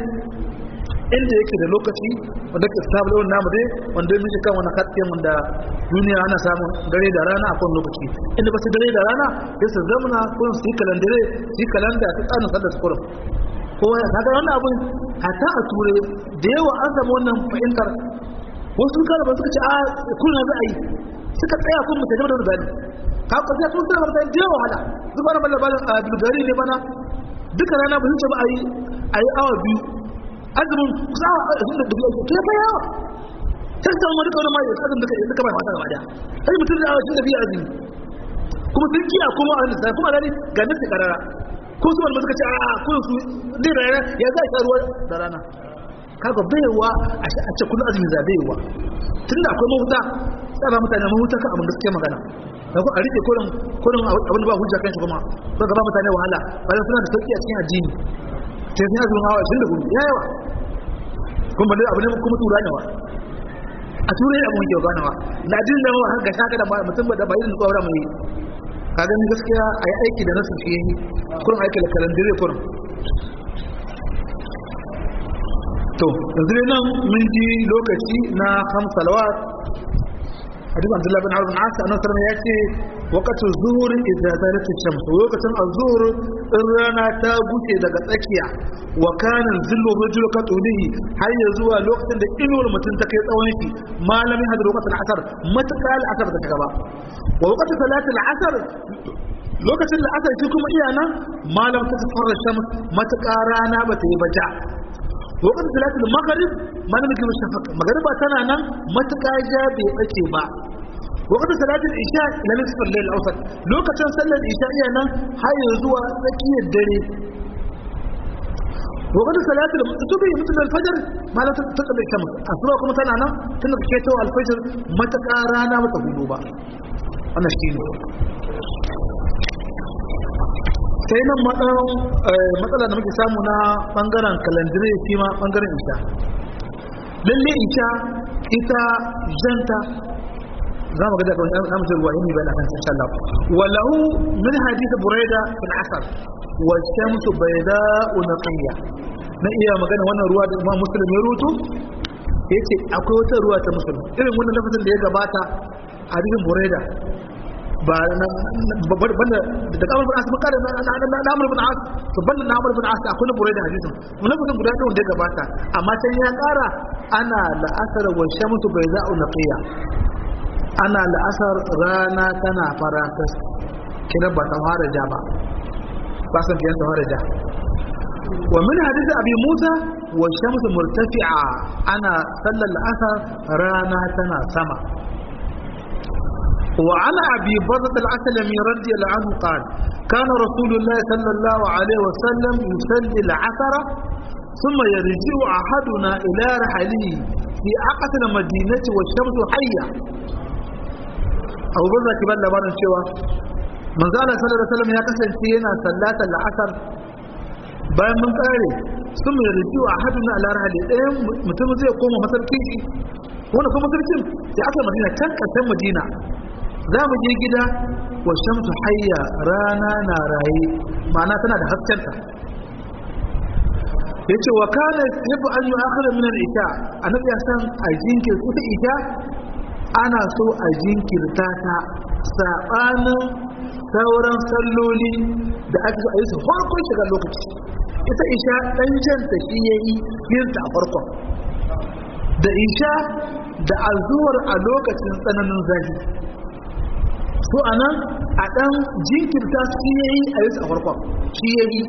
inda yake da lokaci wanda ke sabu yawan namu dai wanda mun kan wani hatsin wanda duniya ana samun dare da rana a kowane lokaci inda ba su dare da rana sai su zamana kurin su yi kalandare su yi kalanda ta tsarin sallar su kurin kowa ya kaga wannan abun hatta a ture da yawa an samu wannan fahimtar wasu kada ba suka ce a kullum za a yi suka tsaya kun mutai da rubani ka ko sai sun tsaya mutai da wahala zuba na balla balla a bulgari ne bana duka rana ba zuce ba ayi ayi awa biyu azumin kusa awa sun da dubu to ya yawa sai sai mu duka wani mai azum duka duka bai fata gaba daya sai mutum da awa sun da biya azumi kuma sun kiya kuma a lissafi kuma gani ga nasi karara ko su wani suka ce a kun su zai rana ya za a sha ruwa da rana kaga baiwa a ce kullum azumi za baiwa tunda akwai mahuta tsara mutane mahuta kan abin gaskiya magana da ku a rike kurin kurin abin da ba hujja kan shi kuma ko ga ba mutane wahala bayan suna da sauki a cikin addini sai sun azumin hawa 24 ya yawa kuma dai abin da kuma tura ne wa a turai abin ke ganawa na jin da mawa haka shaka da mutum da bayin tsawara mai ka gani gaskiya a yi aiki da nasu fiye kurin aiki da kalandire kurin to yanzu ne nan mun ji lokaci na hamsalawat hadith abdullahi bin harun asa annabi sallallahu ya ce waqtu zuhur idza zalat ash-shams lokacin az-zuhur in rana ta buce daga tsakiya wa kana zillu rajul ka tudihi har ya zuwa lokacin da inuwar mutum ta kai tsawon shi malamin hadar waqtul asr mataka al-asr da gaba wa waqtu salatul asr lokacin da asar shi kuma iya nan malam ta fara shams mataka rana ba ta yi baja wakar salatul maghrib mana muke shafaq magriba tana nan matuƙa ja bai bace ba wakar salatul isha ila nisfar layl awsat lokacin sallar isha iya nan har zuwa tsakiyar dare wakar salatul subhi mutum al-fajr mana ta ta bai kama asuba kuma tana nan tun da ke to al-fajr matuƙa rana ba ta hudu ba wannan shine sai nan matsala da muke samu na bangaren kalandire shi ma bangaren isha lalle isha ita janta za mu gada kawai na mutum ruwa yin bayan akan insha Allah walahu min hadith buraida fil asr wa shamsu bayda unqiya na iya magana wannan ruwa da Imam Muslim ya rutu yace akwai wata ruwa ta Muslim irin wannan lafazin da ya gabata hadisin buraida ba banda da kamar bin asu kare na amur bin asu to banda na amur bin asu akwai na burai da hadisin wani mutum guda ɗaya wanda ya gabata amma can ya ƙara ana la'asar wa shamsu bai za'u na ƙiya ana la'asar rana tana faratas kina ba ta fara ja ba ba san fiye ta fara ja wa min hadisi abi musa wa shamsu murtafi'a ana sallar la'asar rana tana sama وعن أبي برد العسلمي رضي الله عنه قال كان رسول الله صلى الله عليه وسلم يصلي العصر ثم يرجع أحدنا إلى رحله في أقصى المدينة والشمس حية أبو برد كبال لبان شوى من قال صلى الله عليه وسلم يا قسم سينا صلاة العصر bayan mun kare sun mai rijiyo a hadu na alara hali ɗayan mutum zai koma masarkin shi wanda kuma masarkin ya aka madina can ƙarshen madina za mu je gida wa shamsu hayya rana na raye ma'ana tana da haskenta ya ce wa kana yabu an yi akhirar minar isha a nabi ya san a jinkirta ita isha ana so a jinkirta ta saɓanin sauran salloli da ake so a yi su farkon shiga lokaci ita isha ɗan janta shi ya yi yinta a farkon da isha da azuwar a lokacin tsananin zafi so a nan a ɗan jinkirta shi ya yi a yi su a farkon shi ya yi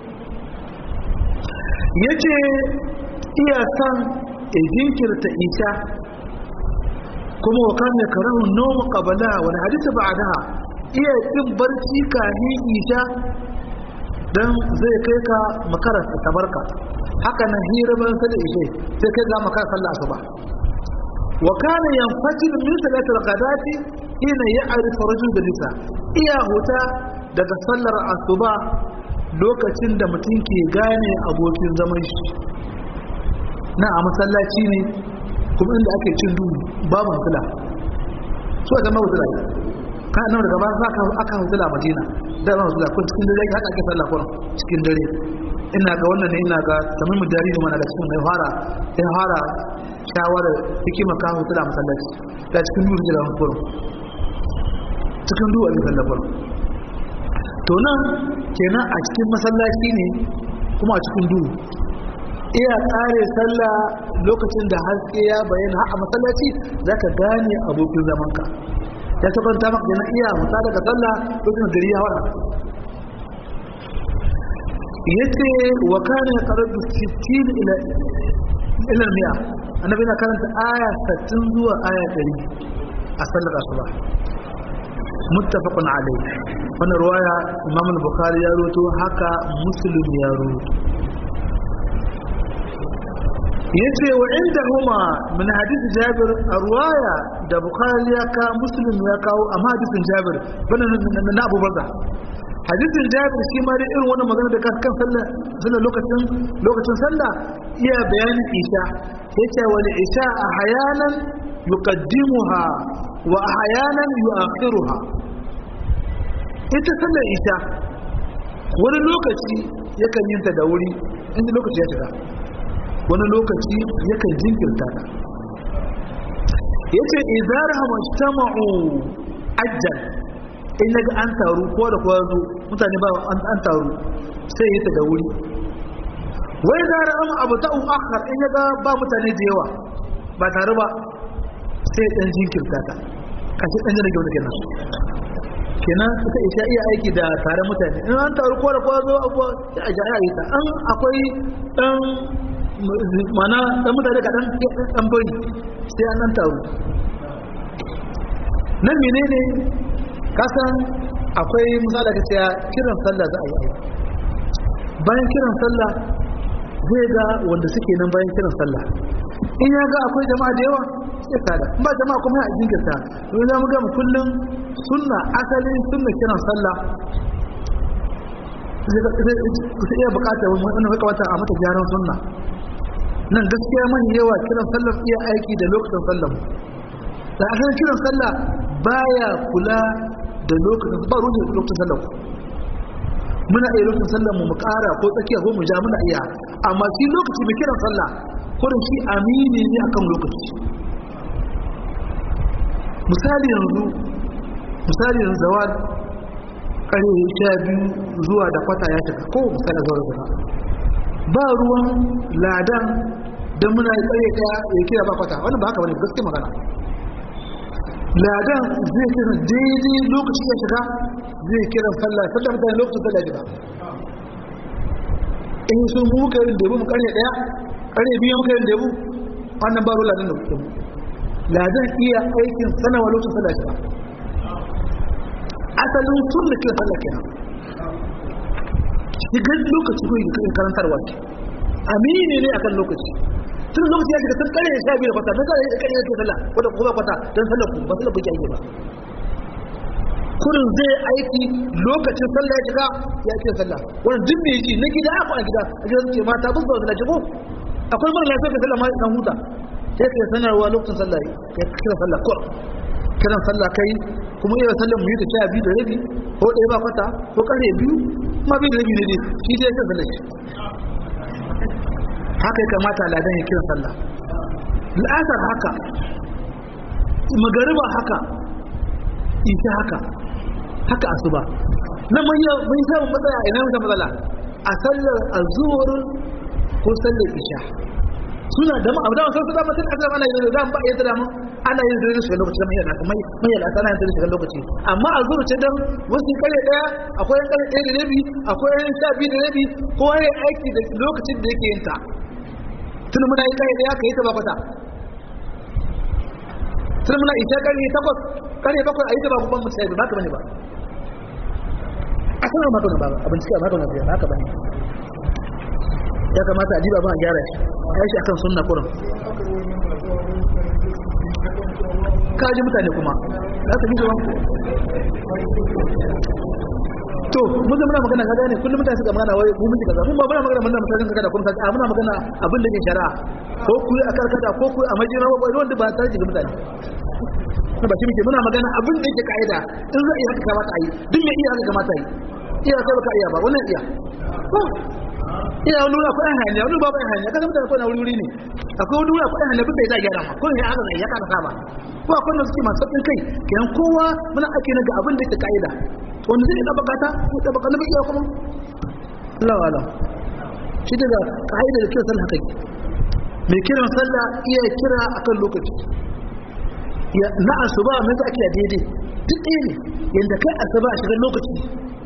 ya ce iya san a jinkirta isha kuma wa kan ya karahu nomu qabala wani hadisi ba'daha iya kin barci kahin isha dan zai kai ka makarar tabarka haka nan hira ban sai ishe sai kai ga makar sallah asuba wa kana yanfajil min salati al-ghadati hina ya'rif rajul dalisa iya huta daga sallar asuba lokacin da mutum ke gane abokin zaman shi na a masallaci ne kuma inda ake cin duhu babu hutula so da mahutula ne ka nan daga ba za ka aka hutula madina da ba hutula kun cikin dare haka ake sallah kuma cikin dare ina ga wannan ne ina ga tamim dari ne mana da cikin mai fara sai fara shawara hikima ka hutula masallaci da cikin duhu da kuma cikin duhu a sallah kuma to nan kenan a cikin masallaci ne kuma a cikin duhu iya tsare sallah lokacin da haske ya bayyana a masallaci za ka gane abokin zamanka ya sabanta maka yana iya musa daga sallah lokacin gari ya wada ya ce wa kana ya karar da 60 ila ila miya annabi na karanta aya 60 zuwa aya 100 a sallar asuba muttafaqun alayhi wannan ruwaya imam al-bukhari ya roto haka muslim ya roto yace wa inda huma min hadith jabir arwaya da bukhari ya ka muslim ya kawo amma hadisin jabir bana na abu baza hadisin jabir shi ma da irin wannan magana da kan sallah sallah lokacin lokacin sallah iya bayanin isha yace wal isha ahyanan yuqaddimuha wa ahyanan yu'akhiruha ita sallar isha wani lokaci yakan yin ta da wuri inda lokaci ya shiga wani lokaci yakan jinkirta ta ya ce izar hamashtama'u ajal in yaga an taru ko da kuwa zo mutane ba an taru sai yi ta da wuri wai zara an abu ta'u akhar in yaga ba mutane da yawa ba tare ba sai dan jinkirta ta kashi dan jirage wani kenan kenan ita isha iya aiki da tare mutane in an taru ko da kuwa zo abuwa sai a jaya yi ta an akwai dan mana dan mutane ka dan dan bari sai an nan taru nan menene kasan akwai misali ka ce kiran sallah za a yi bayan kiran sallah zai ga wanda suke nan bayan kiran sallah in ya ga akwai jama'a da yawa sai kada ba jama'a kuma ya jinkirta don za mu ga kullum sunna asalin sunna kiran sallah zai iya bukatar wani hukamata a mata gyaran sunna nan gaskiya mani yawa kiran sallar iya aiki da lokacin sallar da akan kiran sallah baya kula da lokacin ba ruwan lokacin sallar muna iya lokacin sallar mu mu kara ko tsakiya ko mu ja muna iya amma shi lokaci mai kiran sallah kurin shi amini ne akan lokaci misali yanzu misali yanzu zawad kare sha biyu zuwa da kwata ya shiga ko misali zuwa da kwata ba ruwan ladan don muna yi tsaye daya ya kira ba kwata wani ba haka wani gaske magana ladan zai kira daidai lokaci ya shiga zai kira sallah sallah mutane lokacin sallah shiga in su mu muka yin debu mu karye daya karye biyu muka yin debu wannan ba ruwan ladan da kuke mu ladan iya aikin sanawa lokacin sallah shiga asalin sun da kira sallah kenan shigar lokaci ko yi karantarwa ce amini ne akan lokaci tun lokaci ya shiga tun kare ya sha biyu da kwata don kare ya kare ya ke sallah wadda kuma kwata don sallah ku ba sallah ku ake ba kurin zai aiki lokacin sallah ya shiga ya ce sallah wannan duk me yake na gida aka gida a gidan ce mata bus ba da ko akwai mara lafiya ka sallah ma dan huta sai ka sanarwa lokacin sallah ya kira sallah ko kiran sallah kai kuma iya sallar mu yi ta sha biyu da rabi ko ɗaya ba kwata ko ƙarfe biyu ma biyu da rabi ne dai shi dai ya sallah shi haka ya kamata ladan ya kira sallah la'asar haka magariba haka ita haka haka asuba na mun yi mun samu matsala ina mun matsala a sallar azhur ko sallar isha suna da abu da wasu su dama sun azaba ana yin da ba yadda da mu ana yin da shi lokaci mai yana mai mai yana sana yin da shi lokaci amma azhur ce dan wasu kare daya akwai yan kare daya da rabi akwai yan sha biyu da rabi ko ya aiki da lokacin da yake yin ta tun muna yi kare daya ka yi ta ba kwata tun muna isha kare takwas kare bakwai a yi ta ba babban mutane ba ka bane ba a sanar maka na ba abin cikin maka na ba ka bane ya kamata a jiba ba a gyara shi a yi shi akan sunna kurin ka ji mutane kuma za su ji to mun zama magana ka gane kullum mutane suka magana wai mu miji kaza mun ba muna magana mun mutane kaza kun kaza muna magana abin da ke shari'a ko ku a karkata ko ku a majina ko wanda ba tare da mutane na ba shi muke muna magana abin da yake kaida in zai yi haka kamata a yi duk mai iya haka kamata yi iya sai baka iya ba wannan iya iya wani wuri akwai hanya wani babu hanya kaga mutane ko na wuri wuri ne akwai wani wuri akwai hanya bin da ya gyara ma ko ne haka zai ya kana saba ko akwai da suke masu sauƙin kai kenan kowa muna ake na ga abin da yake kaida wanda zai ɗaba gata ko ɗaba kana bai iya kuma Allah wala shi daga kaida da kiran sallah kai mai kiran sallah iya kira akan lokaci na asuba mai za a kira daidai duk ɗaya ne yadda kai asuba a shigar lokaci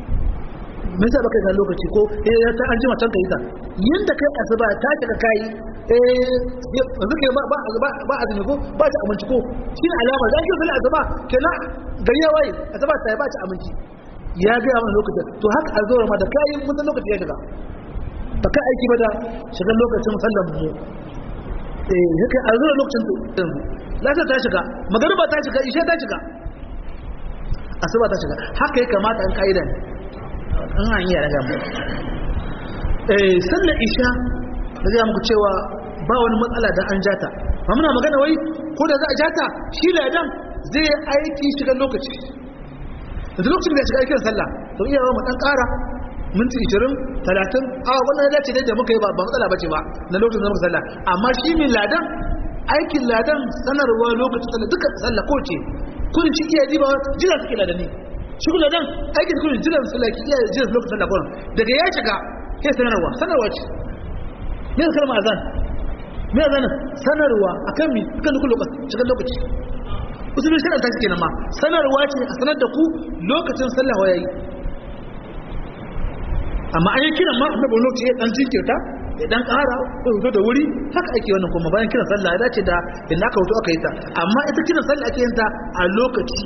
mai za baka ga lokaci ko eh ya ta an jima can ka yi ta yadda kai asuba ta shiga kayi eh yanzu ke ba ba azumi ko ba ta aminci ko shi ne alama da ake sallah asuba kenan gari ya waye asuba ta ba ta aminci ya ga mana lokacin to haka a zuwa ma da kayi mutan lokaci ya shiga ba ka aiki ba da shigar lokacin sallan mu eh haka a zuwa lokacin yanzu lasa ta shiga magariba ta shiga ishe ta shiga asuba ta shiga haka ya kamata an ka'ida ne an an yi raga mu eh sallar isha da zai muku cewa ba wani matsala da an jata ba muna magana wai ko da za a jata shi ladan zai aiki shiga lokaci da lokacin da ya shiga aikin sallah to iya mu dan kara minti 20 30 a wannan ya dace da muka yi ba matsala bace ba na lokacin da muka sallah amma shi min ladan aikin ladan sanarwa lokacin sallah duka sallah ko ce kullum shi iya jiba jira suke ladani shi kullum ladan aikin kullum jira sallah ki iya jira lokacin sallah kullum daga ya shiga sai sanarwa sanarwa ce me ya kalma azan me azan sanarwa akan mi kan duk lokaci shiga lokaci usulun shari'a ta kenan ma sanarwa ce a sanar da ku lokacin sallah yayi amma an yi kiran ma annabi lokaci ya dan jinkirta ya dan ƙara ko zo da wuri haka ake wannan kuma bayan kiran sallah ya dace da inda aka wuto aka yi ta amma ita kiran sallah ake yin ta a lokaci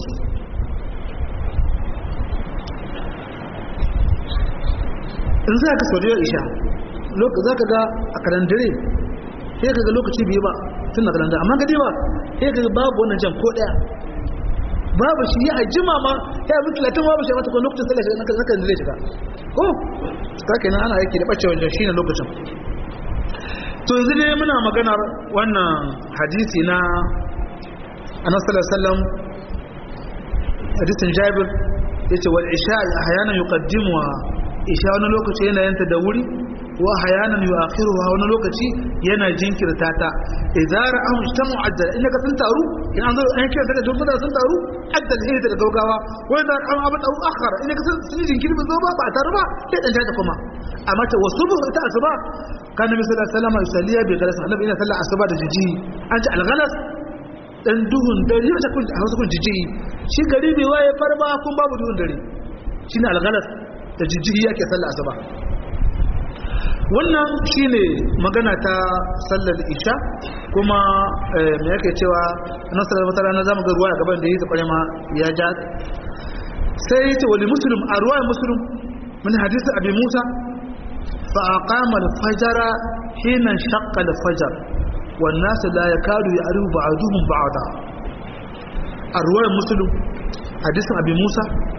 in za ka sauriyar isha za ka ga a kalandare sai ka ga lokaci biyu ba tun da kalandare amma ga ba sai ka ga babu wannan jan ko ɗaya babu shi ya jima ma ya bi talatin babu shi mata ko lokacin sallah shi na kan zai shiga ko ka kenan ana yake da bacewa da shi ne lokacin to yanzu dai muna maganar wannan hadisi na annabi sallallahu alaihi wasallam hadisin Jabir yace wal isha ahyanan yuqaddimu isha wani lokaci yana yanta da wuri wa ahyanan yu'akhiruha wani lokaci yana jinkirta ta idza ra'ahu istamu ajjal inda ka sun taru in an zo an kira da jumla sun taru ajjal sai da gaugawa wa idza ra'ahu abada akhara inda ka sun jinkiri ba zo ba ba taru ba sai dan ta kuma amma ta wasubu ta asuba kan nabi sallallahu alaihi wasallam yusalliya bi galas annabi ina sallar asuba da jiji an ci algalas dan duhun dare wata kun a wasu kun jiji shi gari bai waye farba kun babu duhun dare shine algalas da jiji yake sallar asuba wannan shine magana ta sallar isha kuma me yake cewa annabi sallallahu alaihi wasallam zamu ga ruwa gaban da yake kware ma ya ja sai yace wali muslim a ruwayar muslim min hadisi abi musa فأقام الفجر حين انشق الفجر والناس لا يكاد يعرف بعضهم بعضا الرواية مسلم حديث أبي موسى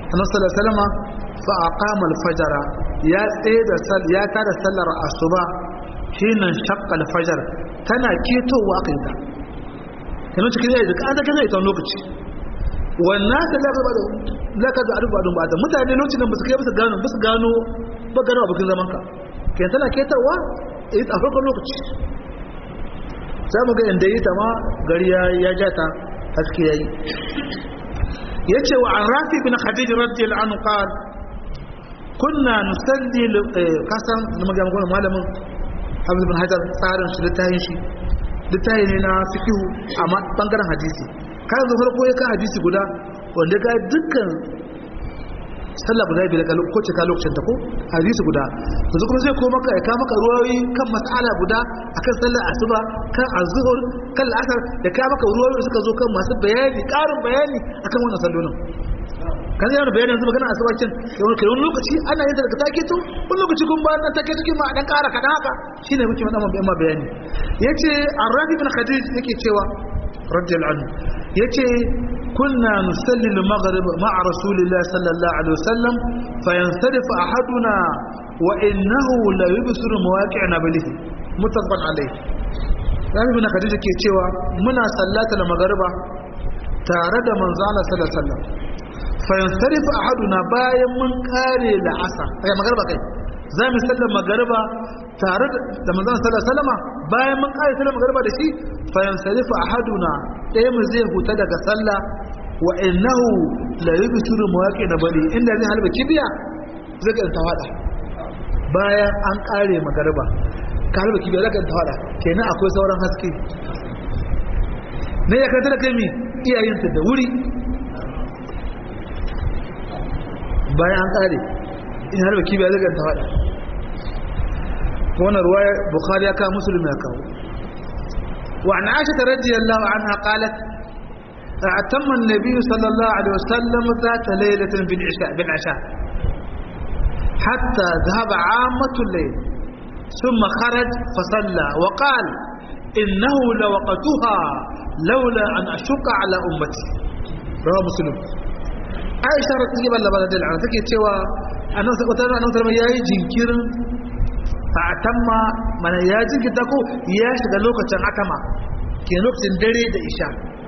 annabi sallallahu alaihi wasallam fa aqama al-fajr ya tsaye da sal ya tada sallar asuba hina shaqqa al-fajr tana ketowa kai ta kana cikin yayi da kaza kana ita lokaci wannan da laka ba da laka da arba da ba mutane lokacin da ba su kai ba su gano ba su gano ba gano abokin zaman ka kai tana ketawa eh a farkon lokaci za mu ga inda yi ta ma gari ya ja ta haske yayi yace wa an rafi bin khadij radiyallahu anhu qala kunna nusalli kasan da magana magana malamin Hafiz bin Hajar tsarin shi littafin shi littafi ne na fiqh amma bangaren hadisi kai zo farko ya ka hadisi guda wanda ga dukkan sallah guda biyar ka ko ce ka lokacin ta ko hadisi guda yanzu kuma zai koma ka ka maka ruwayoyi kan mas'ala guda akan sallar asuba kan azhur kan al'asar da ka maka ruwayoyi da suka zo kan masu bayani karin bayani akan wannan sallolin kan yana bayanin yanzu magana asuba kin kai wani lokaci ana yin daga take to wani lokaci kun ba dan take cikin ma dan kara kadan haka shine muke madan ma bayani yace ar-rafi bin khadij yake cewa radiyallahu anhu yace كنا نصلي المغرب مع رسول الله صلى الله عليه وسلم فينصرف أحدنا وإنه لا يبصر مواقع نبله متفق عليه Rabi bin Khadija ke cewa muna sallata da magariba tare da manzo Allah sallallahu alaihi wasallam fa yansarifu ahaduna bayan mun kare da asa ai magariba kai za mu sallar magariba tare da manzo sallallahu alaihi wasallam bayan mun kare sallar magariba da shi fa yansarifu ahaduna ɗaya mu zai huta daga sallah wa innahu la yubsiru mawaqi da bali inda zai halba kibiya zai ga tawada bayan an kare magariba ka halba kibiya zai ga tawada kenan akwai sauran haske ne ya karanta da kai mi iyayensa da wuri bayan an kare in halba kibiya zai ga tawada wannan ruwaya bukhari ya kawo muslim ya kawo وعن عائشة رضي الله عنها قالت اعتم النبي صلى الله عليه وسلم ذات ليلة بالعشاء, بالعشاء حتى ذهب عامة الليل ثم خرج فصلى وقال إنه لوقتها لولا أن أشق على أمتي رواه مسلم عائشة رضي الله عنها تكي تيوى أنا سأقول أنا سأقول يا جنكير fa'atamma mana ya jinkita ko ya shiga lokacin atama ke lokacin dare da isha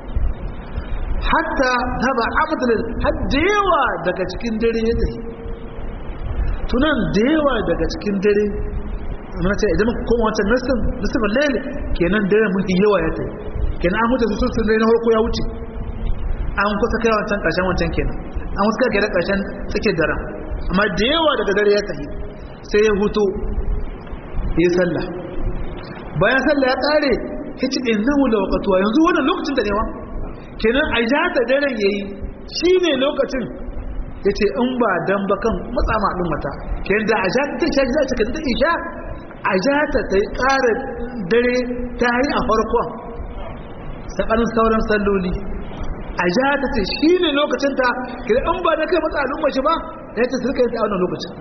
hatta taba abdul har da yawa daga cikin dare ya tafi tunan da yawa daga cikin dare mana ce idan muka koma wancan nasin nasin laili kenan dare mafi yawa ya tafi kenan an huta su sun dare na farko ya wuce an kusa kai wancan karshen wancan kenan an wasu kai da karshen tsakiyar daren amma da yawa daga dare ya tafi sai ya hutu yi sallah bayan sallah ya kare ya ci innahu la waqtuwa yanzu wannan lokacin da ne wa kenan a ja ta daren yayi shine lokacin yace in ba dan ba kan matsa ma din mata kenan da a ja ta ta za ta kanta isha a ja ta ta kare dare ta yi a farkon sakanin sauran salloli a ja ta ce shine lokacin ta kenan in ba da kai matsa al'umma shi ba ya ce su rika yi a wannan lokacin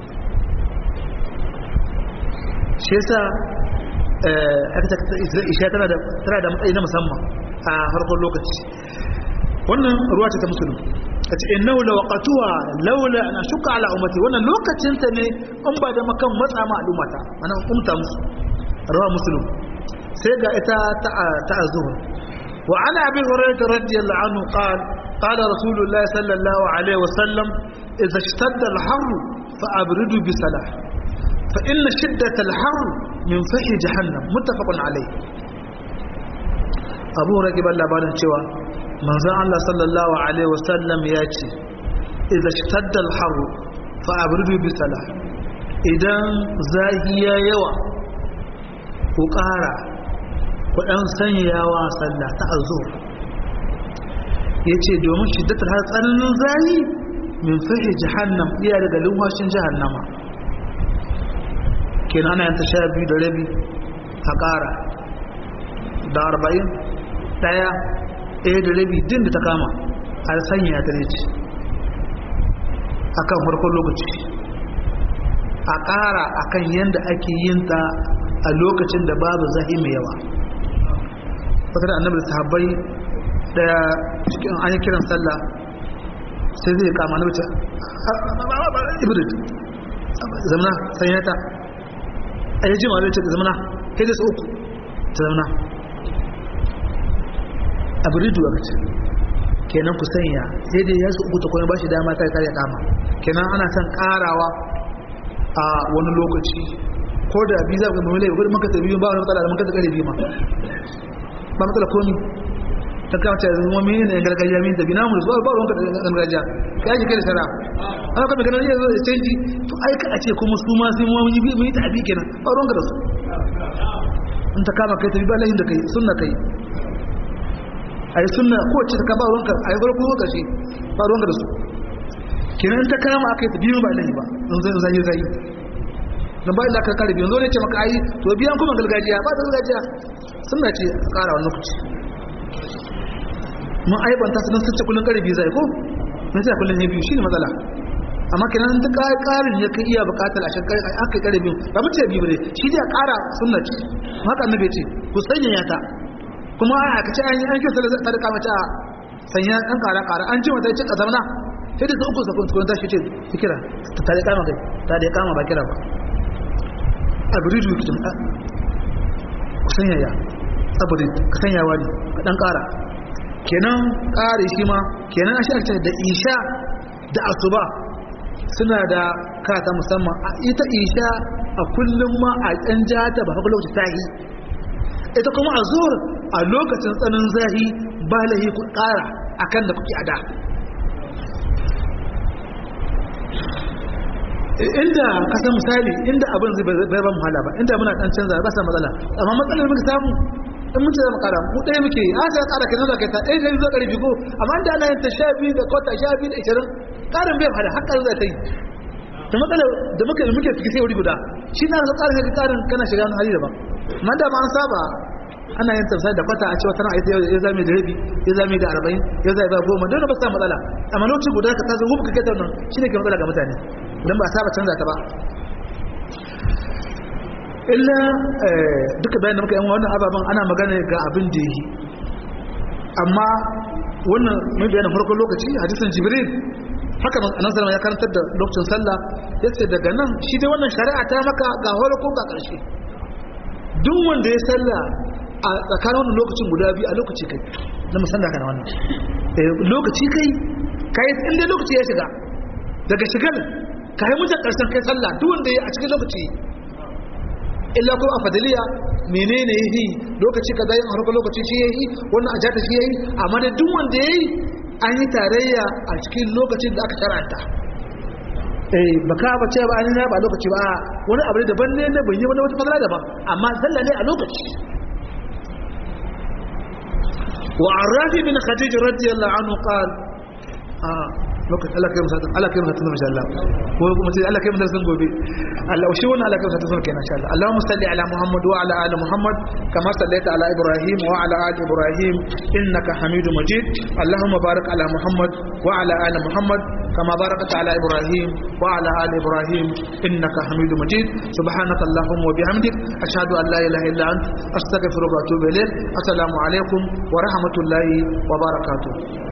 shi yasa isha tana da matsayi na musamman a farkon lokaci wannan ruwa ce ta musulun ta ce innahu la waqatuha laula an shuka ala ummati wannan lokacin ta ne in ba da makan matsa ma al'ummata ana umta musu ruwa musulun sai ga ita ta ta azhur wa ana abi hurairah radiyallahu anhu qala qala rasulullah sallallahu alaihi wasallam idza ishtadda al-harr fa abridu bi salah فإن شدة الحر من فحي جهنم متفق عليه أبو رجب الله بارن شوى من زعل الله صلى الله عليه وسلم ياتي إذا اشتد الحر فأبردوا بسلاح إذا زاهي يوى وقارا وأن سنياوا صلى تأزور yace domin shiddatar har tsananin zahi min fahi jahannam iya daga lumhashin jahannama kenan ana yanta sha biyu da rabi a ƙara da arba'in ɗaya ɗaya da rabi din da ta kama a sanya ta ce a kan farkon lokaci a ƙara a kan yadda ake yin ta a lokacin da babu zahi mai yawa wata da annabi sahabbai daya cikin an yi kiran sallah sai zai kama na wuce ibrid zamana sanya ta a yi jima zai ce da zamana sai da su uku ta zamana abridu a kace kenan ku sanya sai dai ya su uku ta kuma ba shi dama ta kare kama kenan ana son karawa a wani lokaci ko da biyu za ku gama lai gudun maka tabi ba wani matsala da maka ta kare biyu ma ba matsala komi ta kama ta zama mini ne gargajiya mini tabi namu da su ba ruwanka da gargajiya ka yaki kai da shara an kama ganin yanzu da canji to ai ka a ce kuma su ma sai mu yi mu yi tabi kenan ba ruwanka da su in ta kama kai tabi ba lahin da kai sunna kai a yi sunna ko ce ta kama ruwanka a yi farko lokaci ba ruwanka da su kenan ta kama aka yi tabi ba lahi ba in zai zai zai don ba illa ka kare biyan zo ne ce maka ayi to biyan kuma gargajiya ba ta gargajiya sunna ce a kara wani lokaci mun aibanta su don sun ce kullum kare biyu zai ko na ce kullum ne biyu shi ne matsala amma kenan ta karin ya kai iya bukatar a shakar aka kare biyu ba mu ce biyu ne shi dai a kara sunna ce haka annabi ce ku sanya ya ta kuma a aka ce an yi an kyautar da ta kama ta sanya an kara kara an ce mata ce ka zamana sai da su uku sakon tukun tashi ce fikira ta da kama kai ta da kama ba kira ba aburidu ki tun ku sanya ya aburid ka sanya wani ka dan kara kenan kare shi ma kenan a shi da isha da asuba suna da kata musamman a ita isha a kullum ma a ɗan jata ba haka lokaci tahi ita kuma a zuwar a lokacin tsanin zahi ba lahi ku ƙara akan da kuke a da inda kasan misali inda abin zai bai ban wahala ba inda muna dan canza ba sa matsala amma matsalar muka samu in mun ce za mu kara mu ɗaya muke yi an sai kara kai zuwa kai ta ɗaya kai zuwa ƙarfi ko amma inda ana yin ta sha biyu da kwata sha biyu da ishirin ƙarin bai wahala har ƙarin za ta yi da matsala da muke da muke fiki sai wuri guda shi na ga ƙarin kai ƙarin kana shiga wani hali daban amma da ma an saba ana yin tafsir da kwata a cewa tana aita ya zame da rabi ya zame da arba'in ya zame da goma don ba sa matsala amma lokaci guda ka tazo hubu ka kai ta nan shi ne ke matsala ga mutane don ba a saba canza ta ba illa duka bayan da muka yi wannan ababen ana magana ga abin da yi amma wannan mai bayanin farkon lokaci hadisin jibril haka nan sallama ya karantar da lokacin sallah ya ce daga nan shi dai wannan shari'a ta maka ga ko ga ƙarshe duk wanda ya sallah a tsakanin wannan lokacin guda biyu a lokaci kai na musamman kana wannan lokaci kai kai inda lokaci ya shiga daga shigar ka yi mutan karshen kai sallah duk wanda ya a cikin lokaci illa ko a fadiliya menene yi lokaci kaza yin harkar lokaci shi yayi wannan a jata shi yayi amma da duk wanda yayi an yi tarayya a cikin lokacin da aka sharanta eh baka ba ce ba an yi ba lokaci ba wani abu daban ne na bayyana wani wata fadala daban amma sallah ne a lokaci وعن رافي بن خديج رضي الله عنه قال آه lokaci Allah kai musatan Allah kai musatan insha Allah ko kuma sai Allah kai mu darasin gobe Allah shi wannan Allah kai musatan kenan insha Allah Allahumma salli ala Muhammad wa ala ali Muhammad kama sallaita ala Ibrahim wa ala ali Ibrahim innaka Hamidum Majid Allahumma barik ala Muhammad wa ala ali Muhammad kama barakta ala Ibrahim wa ala ali Ibrahim innaka Hamidum Majid subhanaka Allahumma wa bihamdik ashhadu an la ilaha illa ant astaghfiruka wa atubu ilayk assalamu alaikum wa rahmatullahi wa barakatuh